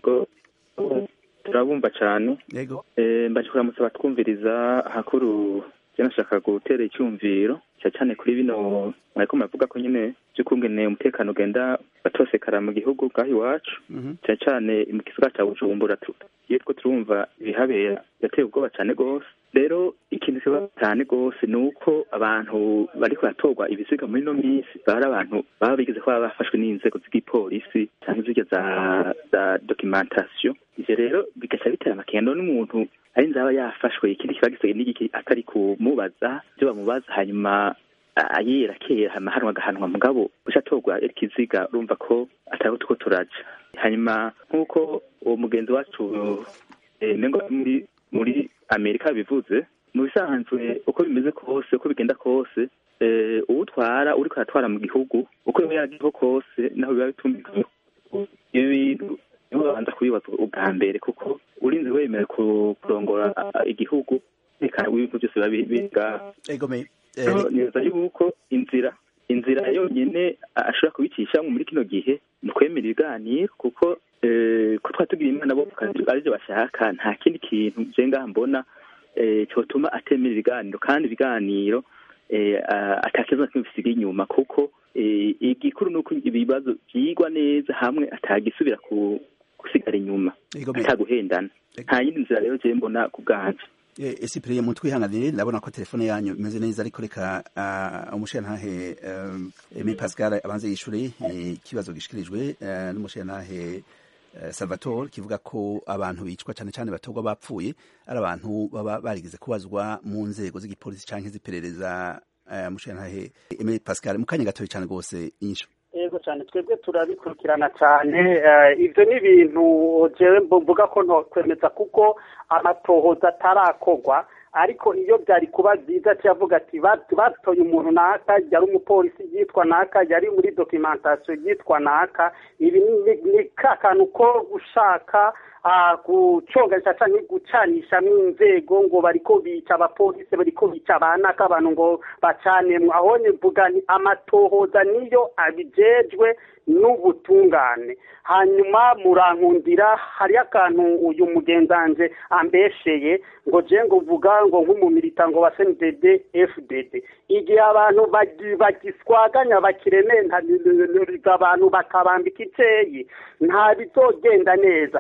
turabumva cyane yego mbaje kuramutsa abatwumviriza hakuru nashaka gutera icyumviro cyane cyane kuri bino mwariko muravuga ko nyine by'ukungene umutekano ugenda batosekara mu gihugu bwaho iwacu cyane cyane mu gisagara cya bujumbura iyo two turumva ibihabera birateye ubwoba cyane rwose rero ikintu kiba cyane rwose ni uko abantu bari baratorwa ibisiga muri ino minsi bari abantu baba bigeze kuba bafashwe n'inzego z'igipolisi cyangwa izirya za za dokimentasiyo ivyo rero bigaca bitera amakendo n'umuntu ari nzaba yafashwe ikindi kiba gisigaye n'igiki atari kumubaza ibyo bamubaza hanyuma ayera kera hama hanwa agahanwa mugabo ushatorwa ikiziga urumva ko atari utwo turaja hanyuma nk'uko uwo mugenzi wacu nengo muri muri amerika bivuze mu bisanzwe uko bimeze kose uko bigenda kose uwutwara uriko aratwara mu gihugu uko biba yaragiho kose naho biba bitumvikanye ibi bintu niho babanza kubibaza ubwa mbere kuko urinze wemera kurongora igihugu reka ibintu byose biba biga neza yuko inzira inzira yonyine ashobora kubicisha muri kino gihe ni ukwemera ibiganiro kuko ko twaba tugira imana bo aribyo bashaka nta kindi kintu je ngaha mbona cyotuma atemera ibiganiro kandi ibiganiro atakibazo na kimwe bisiga inyuma kuko igikuru ni uko ibibazo byigwa neza hamwe atagisubira gusigara inyuma ataguhendana nta yindi nzira rero je mbona ku bwanje esipiriye mu twihanganire ndabona ko telefone yanyu imeze neza ariko reka umushirantahe emi pascal abanze yishure ikibazo gishikirijwe n'umushirantahe salvatore kivuga ko abantu bicwa cyane cyane batorwa bapfuye ari abantu baba barigeze kubazwa mu nzego z'igipolisi cyangwa z'iperereza umushirantahe emi pascal mu kanya gatoya cyane rwose inyishu yego cyane twebwe turabikurikirana cyane ibyo ni ibintu jewe mvuga ko ntokwemeza kuko amatohoza atarakorwa ariko iyo byari kuba byiza cyavuga ati batoye umuntu naka yari umupolisi yitwa naka yari muri dokimentasiyo yitwa naka ibi ni ka kantu ko gushaka guconganisha cyangwa gucanishamo inzego ngo bariko bica abapolisi bariko bica abanaka abantu ngo bacanemo aho mvuga ni amatohoza niyo abijejwe n'ubutungane hanyuma murankundira hariyo akantu uyu mugenzanje ambesheye ngo je ngo vuga ngo nk'umumilita ngo wa CNDD FDD igihe abantu bagiswaganya bakirementa abantu bakabambika iceyi nta bizogenda neza ambwira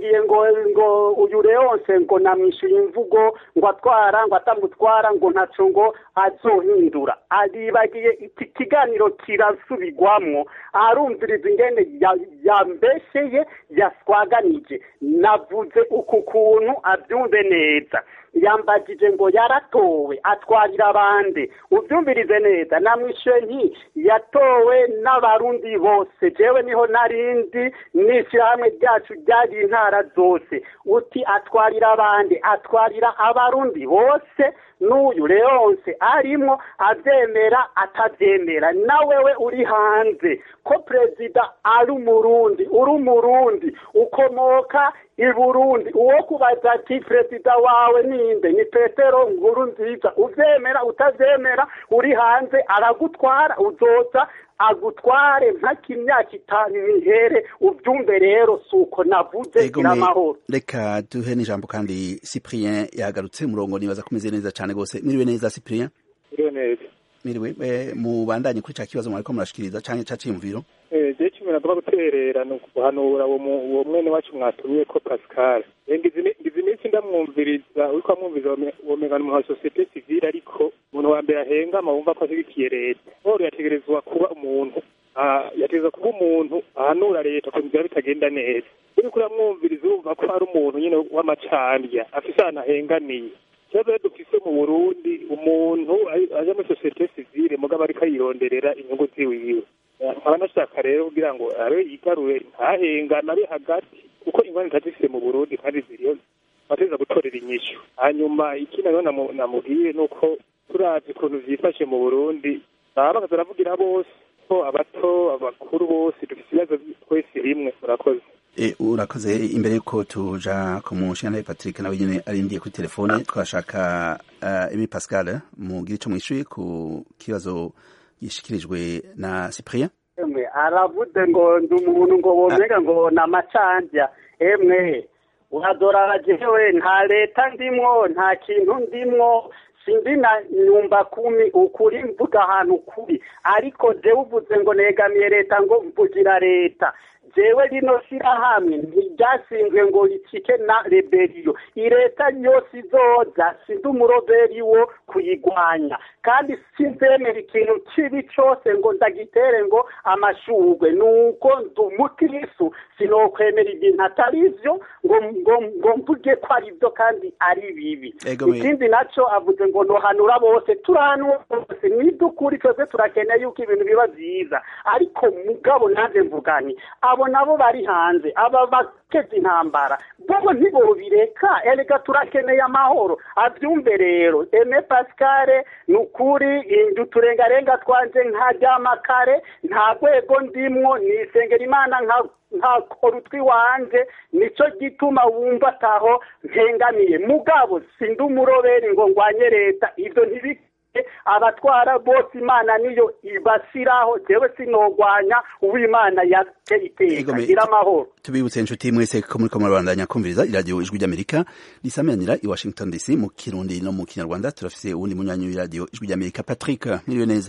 yibagiye ngo ngo uyu leonce ngo namwishyuye imvugo ngo atwara ngo atamutwara ngo ntaco ngo azohindura aribagiye iki kiganiro kirasubirwamwo arumviriza ingene ya- yambesheye yaswaganije navuze uku kuntu abyumve neza yambagije ngo yaratowe atwarira abandi ubyumvirize neza namwishuye nti yatowe n'abarundi bose jewe niho narindi n'ishyirahamwe ryacu ryari intara zose uti atwarira abandi atwarira abarundi bose n'uyu leonce arimo abyemera atabyemera nawewe uri hanze ko perezida ari umurundi uri umurundi ukomoka i burundi uwo kubaza ati perezida wawe ninde ni petero nkuru nziza ubyemera utabyemera uri hanze aragutwara uzoza agutware mpaka imyaka itanu ihere ubyumve rero si uko navuze Ego gira me- amahoro reka duhe n'ijambo kandi cyprien yagarutse umurongo nibaza kumeze neza cyane rwose mwiriwe neza cyprien iriho neza mwiriwe eh, mubandanye kuri ca kibazo mwariko murashikiriza canke ca ciyumviro je kimwe nagomba guterera ni ukuhanura uwo mu- uwo mwene wacu mwatumiye ko pascal Eh, ngize imi- ngize iminsi ndamwumviriza uriko amwumviriza wome- womenga ni umuntu wa sosiyete sivile ariko umuntu wa mbere ahengama wumva ko ashyigikiye leta paul yategerezwa kuba umuntu ah, yategerezwa kuba umuntu ahanura leta ko biba bitagenda neza uriko uramwumviriza urumva ko ari umuntu nyine w'amacandya afise ahantu ahengamiye ikibazo rero dufise mu burundi umuntu ari- aja muri sosiyete sivile mugabo ariko ayironderera inyungu ziwiwe nkaba nashaka rero kugira ngo abe yigarure ntahengane abe hagati kuko ingwani zifise mu burundi kandi ziriyo bateza gutorera inyishu hanyuma ikindi rero namu- namubwiye ni uko turavye ukuntu vyifashe mu burundi baba bakaza baravugira bose ko abato abakuru bose dufise ibibazo twese rimwe murakoze E, urakoze imbere yuko tuja ku mushinga Patrick nawe nyene arindiye kuri telefone twashaka uh, Emi Pascal mugire ico mwishuye ku kibazo gishikirijwe na Cyprien emwe aravuze ngo ndi umuntu ngo womenga ngo ni amacandya emwe uradora jewe nta leta ndimwo nta kintu ndimwo sindi na nyumba kumi ukuri mvuga ahantu kuri ariko jewe uvuze ngo negamiye leta ngo mvugira leta jewe rino shirahamwe ntiryasinzwe ngo ricike na reberiyo leta yose izoza sindi umuroveri wo kuyigwanya kandi sinzemera ikintu kibi cose ngo ndagitere ngo amashurwe nuko ndi umukirisu sinokwemera ibintu atari ivyo ngo ngo ngo mvuge ko ari byo kandi ari bibi Ego me- ikindi naco avuze ngo nohanura bose turahanura bose nidukuri twese turakeneye yuko ibintu biba vyiza ariko mugabo nanjye mvugani abo nabo bari hanze aba bakeza intambara bobo ntibobireka erega turakeneye amahoro avyumve rero eme pascale ni ukuri indu turengarenga twanje nkaryama kare nta rwego ndimwo nisengera imana nka ntakora utwi wanje nico gituma wumva ataho mpengamiye mugabo sindi umuroberi ngo ngwanye leta ivyo ntibike abatwara bose imana niyo ibasiraho jewe sinogwanya uwimana yateye iteka Ego me- gira amahoro tubibutse inshuti mwese ko muriko murabandanya kumviriza iradiyo ijwi ry'amerika risamiranira i washington dc mu kirundi no mu kinyarwanda turafise uwundi munywanyi w'iradiyo ijwi ry'amerika patrick mwiriwe neza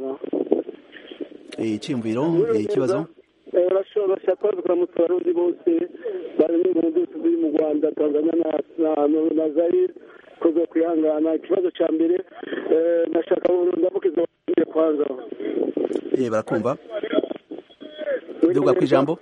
Eh, iciyumviro eh, ikibazo bashobora kuramutsa abarundi bose bari mu nzu ziri mu rwanda tanzania na- na- na- na zayire koza kwihangana ikibazo cya mbere eh, nashaka ndamukiza abarundi kwanza Eh, barakumva duga ku ijambo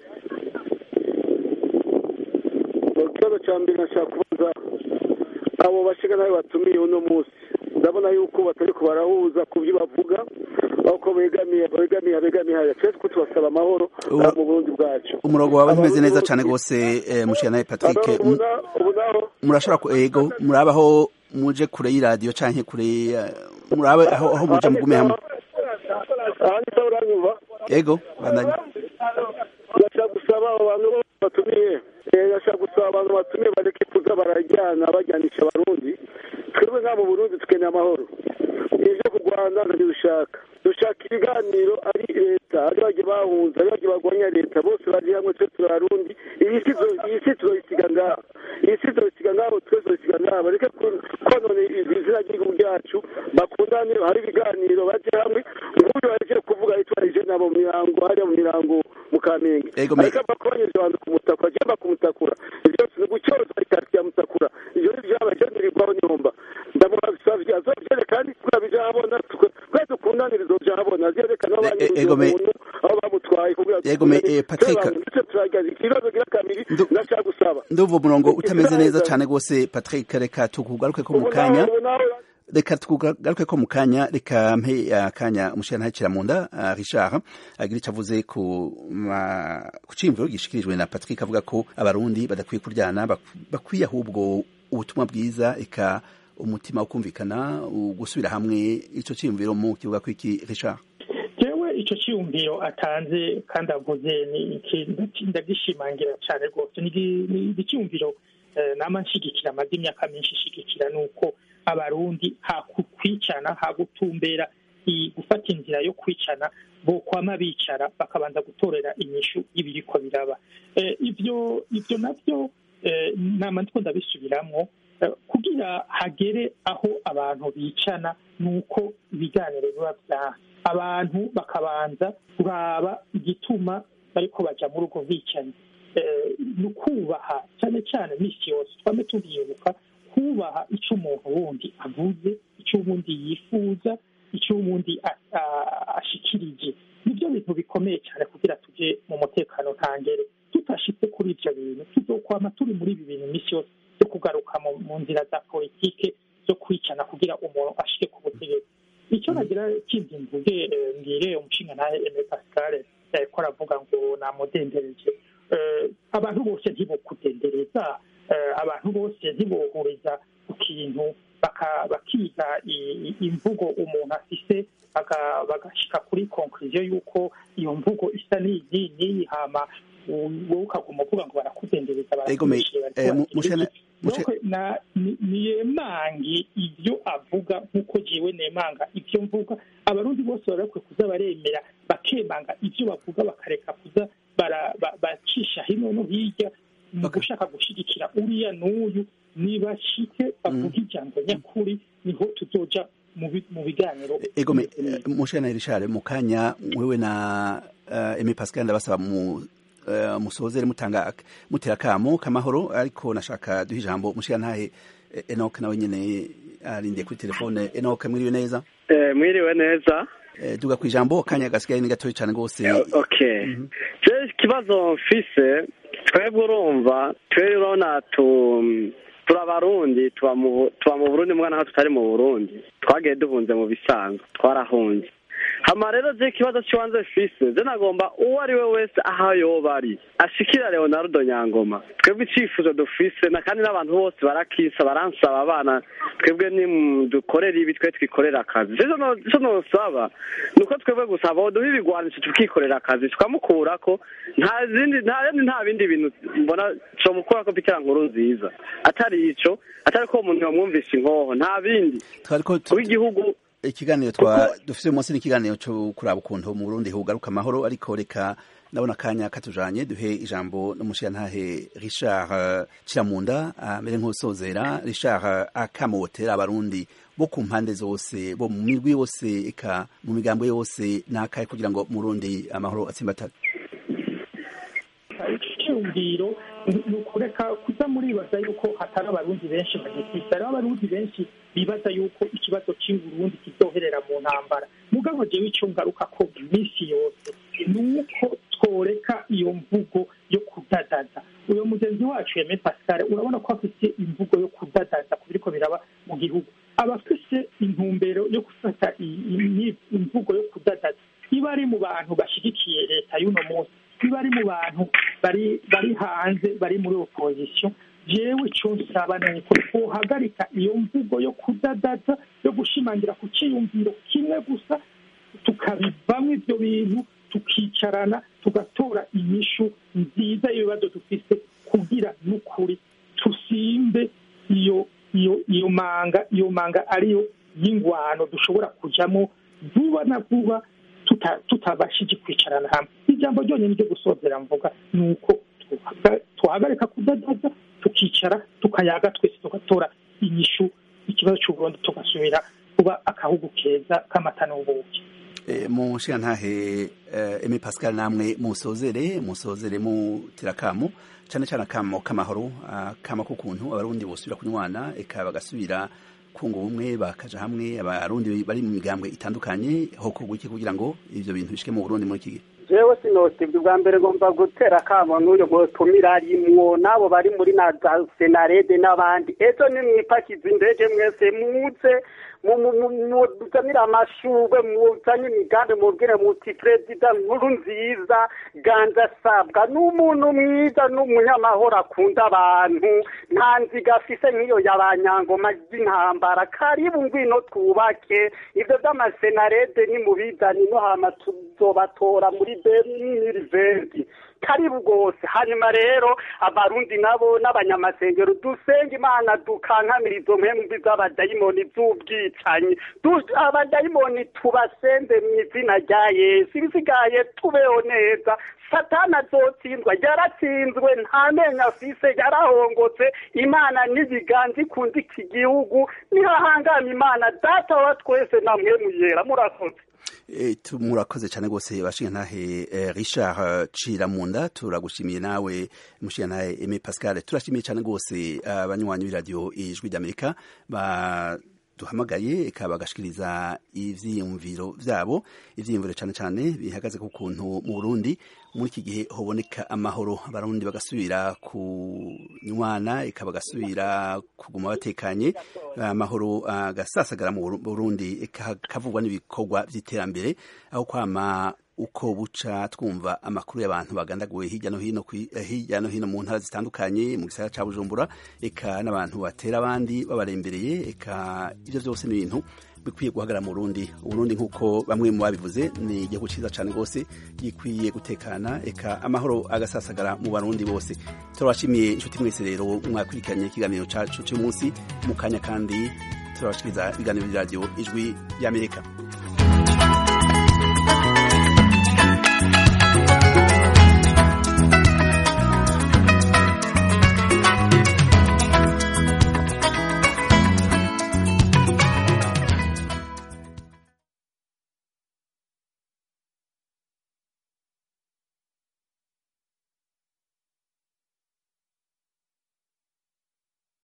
ikibazo cya mbere nashaka kubaza abo bashiga nawe batumiye uno munsi ndabona yuko batari ko barahuza ku byo bavuga aho begamiye begamiye begamiye haya twese ko tubasaba amahoro Ubu- ah, mu burundi bwacu umurongo wawe ntumeze neza cyane rwose eh, mushikana patrick Aba- mu- ubu na- ubu naho murashobora ku ego murabaho muje kure y'iradiyo canke kure ya- murabe aho aho muje mugume hamwe aha ni sawa uranyumva ego bandanye ndashaka gusaba abo bantu bose batumiye Eh, ndashaka gusaba abantu batumiye bareke kuza barajyana bajyanisha abarundi twebwe nka mu burundi dukeneye amahoro ije ku rwanda ntabyo dushaka dushaka ibiganiro ari leta ari bagiye bahunze ari bagiye barwanya leta bose bari hamwe twe turi abarundi iyi si tuzo- iyi si tuzoyisiga ngaha isi izosiga ngaho twese zosiga ngaho bareke konona izina ry'igihugu ryacu bakundane hari ibiganiro baje hamwe nk'uyu waje kuvuga yitwarije nabo mu mirango hariya mu mirango mu kamenge ariko bakubanyiriza abantu kumutakura cyangwa kumutakura ibyo byose ni gucyoza ikati ya mutakura ibyo ni byaba byandirirwaho nyumba ndamusavye azovyere kandi kugira bija habona twe dukundanire izovya habona azerekana aho banyuze umuntu aho bamutwaye kugira Patrick ikibazo gira kabiri ndashaka gusaba ndumva umurongo utameze neza cyane rwose Patrick reka tukugaruke ko mu kanya reka tugaruke ko mu kanya reka mpe akanya umushyira ntakira mu nda Richard agira icyo avuze ku ku cyimviro gishikirijwe na Patrick avuga ko abarundi badakwiye kuryana bakwiye ahubwo ubutumwa bwiza eka umutima ukumvikana gusubira hamwe icyo cyimviro mu kibuga kw'iki Richard jewe icyo cyiyumviro atanze kandi avuze ndagishimangira cyane rwose ni icyiyumviro nama nshigikira amaze imyaka myinshi ishigikira ni uko abarundi hakwicana hagutumbera gufata inzira yo kwicana bokwama bicara bakabanza gutorera inyishu y'ibiriko biraba ibyo ibyo nabyo nama ndiko ndabisubiramwo kugira hagere aho abantu bicana ni uko ibiganiro biba byaha abantu bakabanza kuraba igituma bariko baja muri ubwo bwicanyi ni ukubaha cyane cyane misi yose twame turibuka kubaha icyo umuntu wundi avuze icyo uwundi yifuza icyo uwundi ashikirije nibyo bintu bikomeye cyane kugira tujye mu mutekano ntangere tutashitse kuri ibyo bintu tuzokwama turi muri ibi bintu misi yose yo kugaruka mu nzira za politike zo kwicana kugira umuntu ashike ku butegetsi icyo nagira kindi mvuge mbwire umushinga nawe eme pascal ko aravuga ngo namudendereje abantu bose ntibokudendereza abantu bose ntibohuriza ku kintu bakiga imvugo umuntu afise bagashika kuri konkuriziyo y'uko iyo mvugo isa n'iyi n'iyi hama wowe ukaguma uvuga ngo barakudendereza niyemange ibyo avuga nk'uko jewe nemanga ibyo mvuga abarundi bose barakwiye kuza baremera bakemanga ibyo bavuga bakareka kuza bacisha hino no hirya mu gushaka gushigikira uriya n'uyu nibashike bavuga ijambo nyakuri niho tuzoja mu biganiro egome mushana Richard mu kanya wewe na Aimé Pascal ndabasaba mu musozere mutanga mutera kamo kamahoro ariko nashaka duha ijambo mushira ntahe Enoch nawe nyene arindiye kuri telefone Enoch mwiriwe neza mwiriwe neza duga ku ijambo kanya gasigaye ni gatoya cyane rwose okay je ikibazo mfise twebwe urumva twebwe urabona tu turabarundi tuba mu burundi mwana nkaho tutari mu burundi twagiye duhunze mu bisanzwe twarahunze hama rero je ikibazo cy'ibanze fise je nagomba uwo ari we wese aho yoba ari ashikira leonardo nyangoma twebwe icifuzo dufise na kandi n'abantu bose barakisa baransaba abana twebwe nidukorera ibi twe twikorera akazi ico nosaba ni uko twebwe gusa boduha ibigwanisho tukikorera akazi tukamukurako nta zindi nta nta bindi bintu mbona comukurako bikira nkuru nziza atari ico atari ko umuntu yomwumvisha inkoho nta bindi kuba igihugu ikiganiro twa dufite uyu munsi ni ikiganiro cyo kuraba ukuntu mu Burundi hugaruka amahoro ariko reka ndabona akanya katujanye duhe ijambo n'umushirantahe Richard Kiramunda amere nk'usozera Richard akamotera abarundi bo ku mpande zose bo mu mirwi yose eka mu migambo yose n'akaye kugira ngo mu Burundi amahoro atsimbatane icyumviro ni ukureka kuza muribaza yuko hatari abarundi benshi bagifite hariho abarundi benshi bibaza yuko ikibazo cy'uburundi kizoherera mu ntambara mugabo jewe icyo ngaruka ko iminsi yose ni uko tworeka iyo mvugo yo kudadaza uyo mugenzi wacu yeme pascal urabona ko afite imvugo yo kudadaza ku biriko biraba mu gihugu aba afise intumbero yo gufata imvugo yo kudadaza iba ari mu bantu bashyigikiye leta y'uno munsi niba ari mu bantu bari bari hanze bari muri opozisiyo jewe icyo nsaba ni uko twohagarika iyo mvugo yo kudadaza yo gushimangira ku cyiyumviro kimwe gusa tukabivamo ibyo bintu tukicarana tugatora inyishu nziza y'ibibazo dufite kugira n'ukuri tusimbe iyo iyo iyo manga iyo manga ariyo y'ingwano dushobora kujamo vuba na vuba tutabashije kwicarana hamwe ijambo ryonyine ryo gusozera mvuga ni uko tuhagarika kudadaza tukicara tukayaga twese tugatora inyishu ikibazo cy'uburundi tugasubira kuba akahugu keza k'amata n'ubuki mu nshingantahe eme pascal namwe musozere musozere mutira akamo cyane cyane akamo k'amahoro akamo k'ukuntu abarundi bosubira kunywana eka bagasubira kunga ubumwe bakaja hamwe abarundi bari mu migambwe itandukanye hokorwa iki kugira ngo ivyo bintu bishike mu burundi muri iki gihe jewe sinosibwe bwa mbere ngomba gutera akamo n'uyo mutumira arimwo n'abo bari muri na za senarede n'abandi ejo nimwipakiza indege mwese muze muzanire amashurwe muzanye imigambi mubwire muti perezida nkuru nziza ganza sabwa n'umuntu mwiza n'umunyamahoro akunda abantu nta nziga afise nk'iyo y'abanyangoma z'intambara karibu ngwino twubake ibyo by'amasenarede nimubizane no hama tuzobatora muri beniriventi karibu rwose hanyuma rero abarundi nabo n'abanyamasengero dusenga imana dukankamira izo mpembi z'abadayimoni z'ubwicanyi abadayimoni tubasenze mu izina rya yesu ibisigaye tubeho neza satana azotsindwa yaratsinzwe nta menyo afise yarahongotse imana n'ibiganza ikunda iki gihugu nihahangama imana data wa twese namwe muyera murakoze murakoze cyane rwose bashingantahe richard ciramunda turagushimiye nawe mushingantahe eme pascal turashimiye cyane rwose abanywanyi b'iradiyo ijwi ry'amerika duhamagaye eka bagashikiriza ivyiyumviro vyabo ivyiyumviro cyane cyane bihagaze ku kuntu mu Burundi muri iki gihe hoboneka amahoro abarundi bagasubira kunywana eka bagasubira kuguma batekanye amahoro agasasagara mu Burundi eka kavugwa n'ibikorwa vy'iterambere aho kwama uko buca twumva amakuru y'abantu bagandaguwe hirya no hino hirya no hino mu ntara zitandukanye mu gisagara ca Bujumbura eka n'abantu batera abandi babarembereye eka ivyo vyose ni ibintu bikwiye guhagarara mu Burundi Uburundi nk'uko bamwe mu babivuze ni igihugu ciza cane rwose gikwiye gutekana eka amahoro agasasagara mu barundi bose turabashimiye inshuti mwese rero mwakurikiranye ikiganiro cacu cy'umunsi mu kanya kandi turabashikiriza ibiganiro by'iradiyo ijwi y'Amerika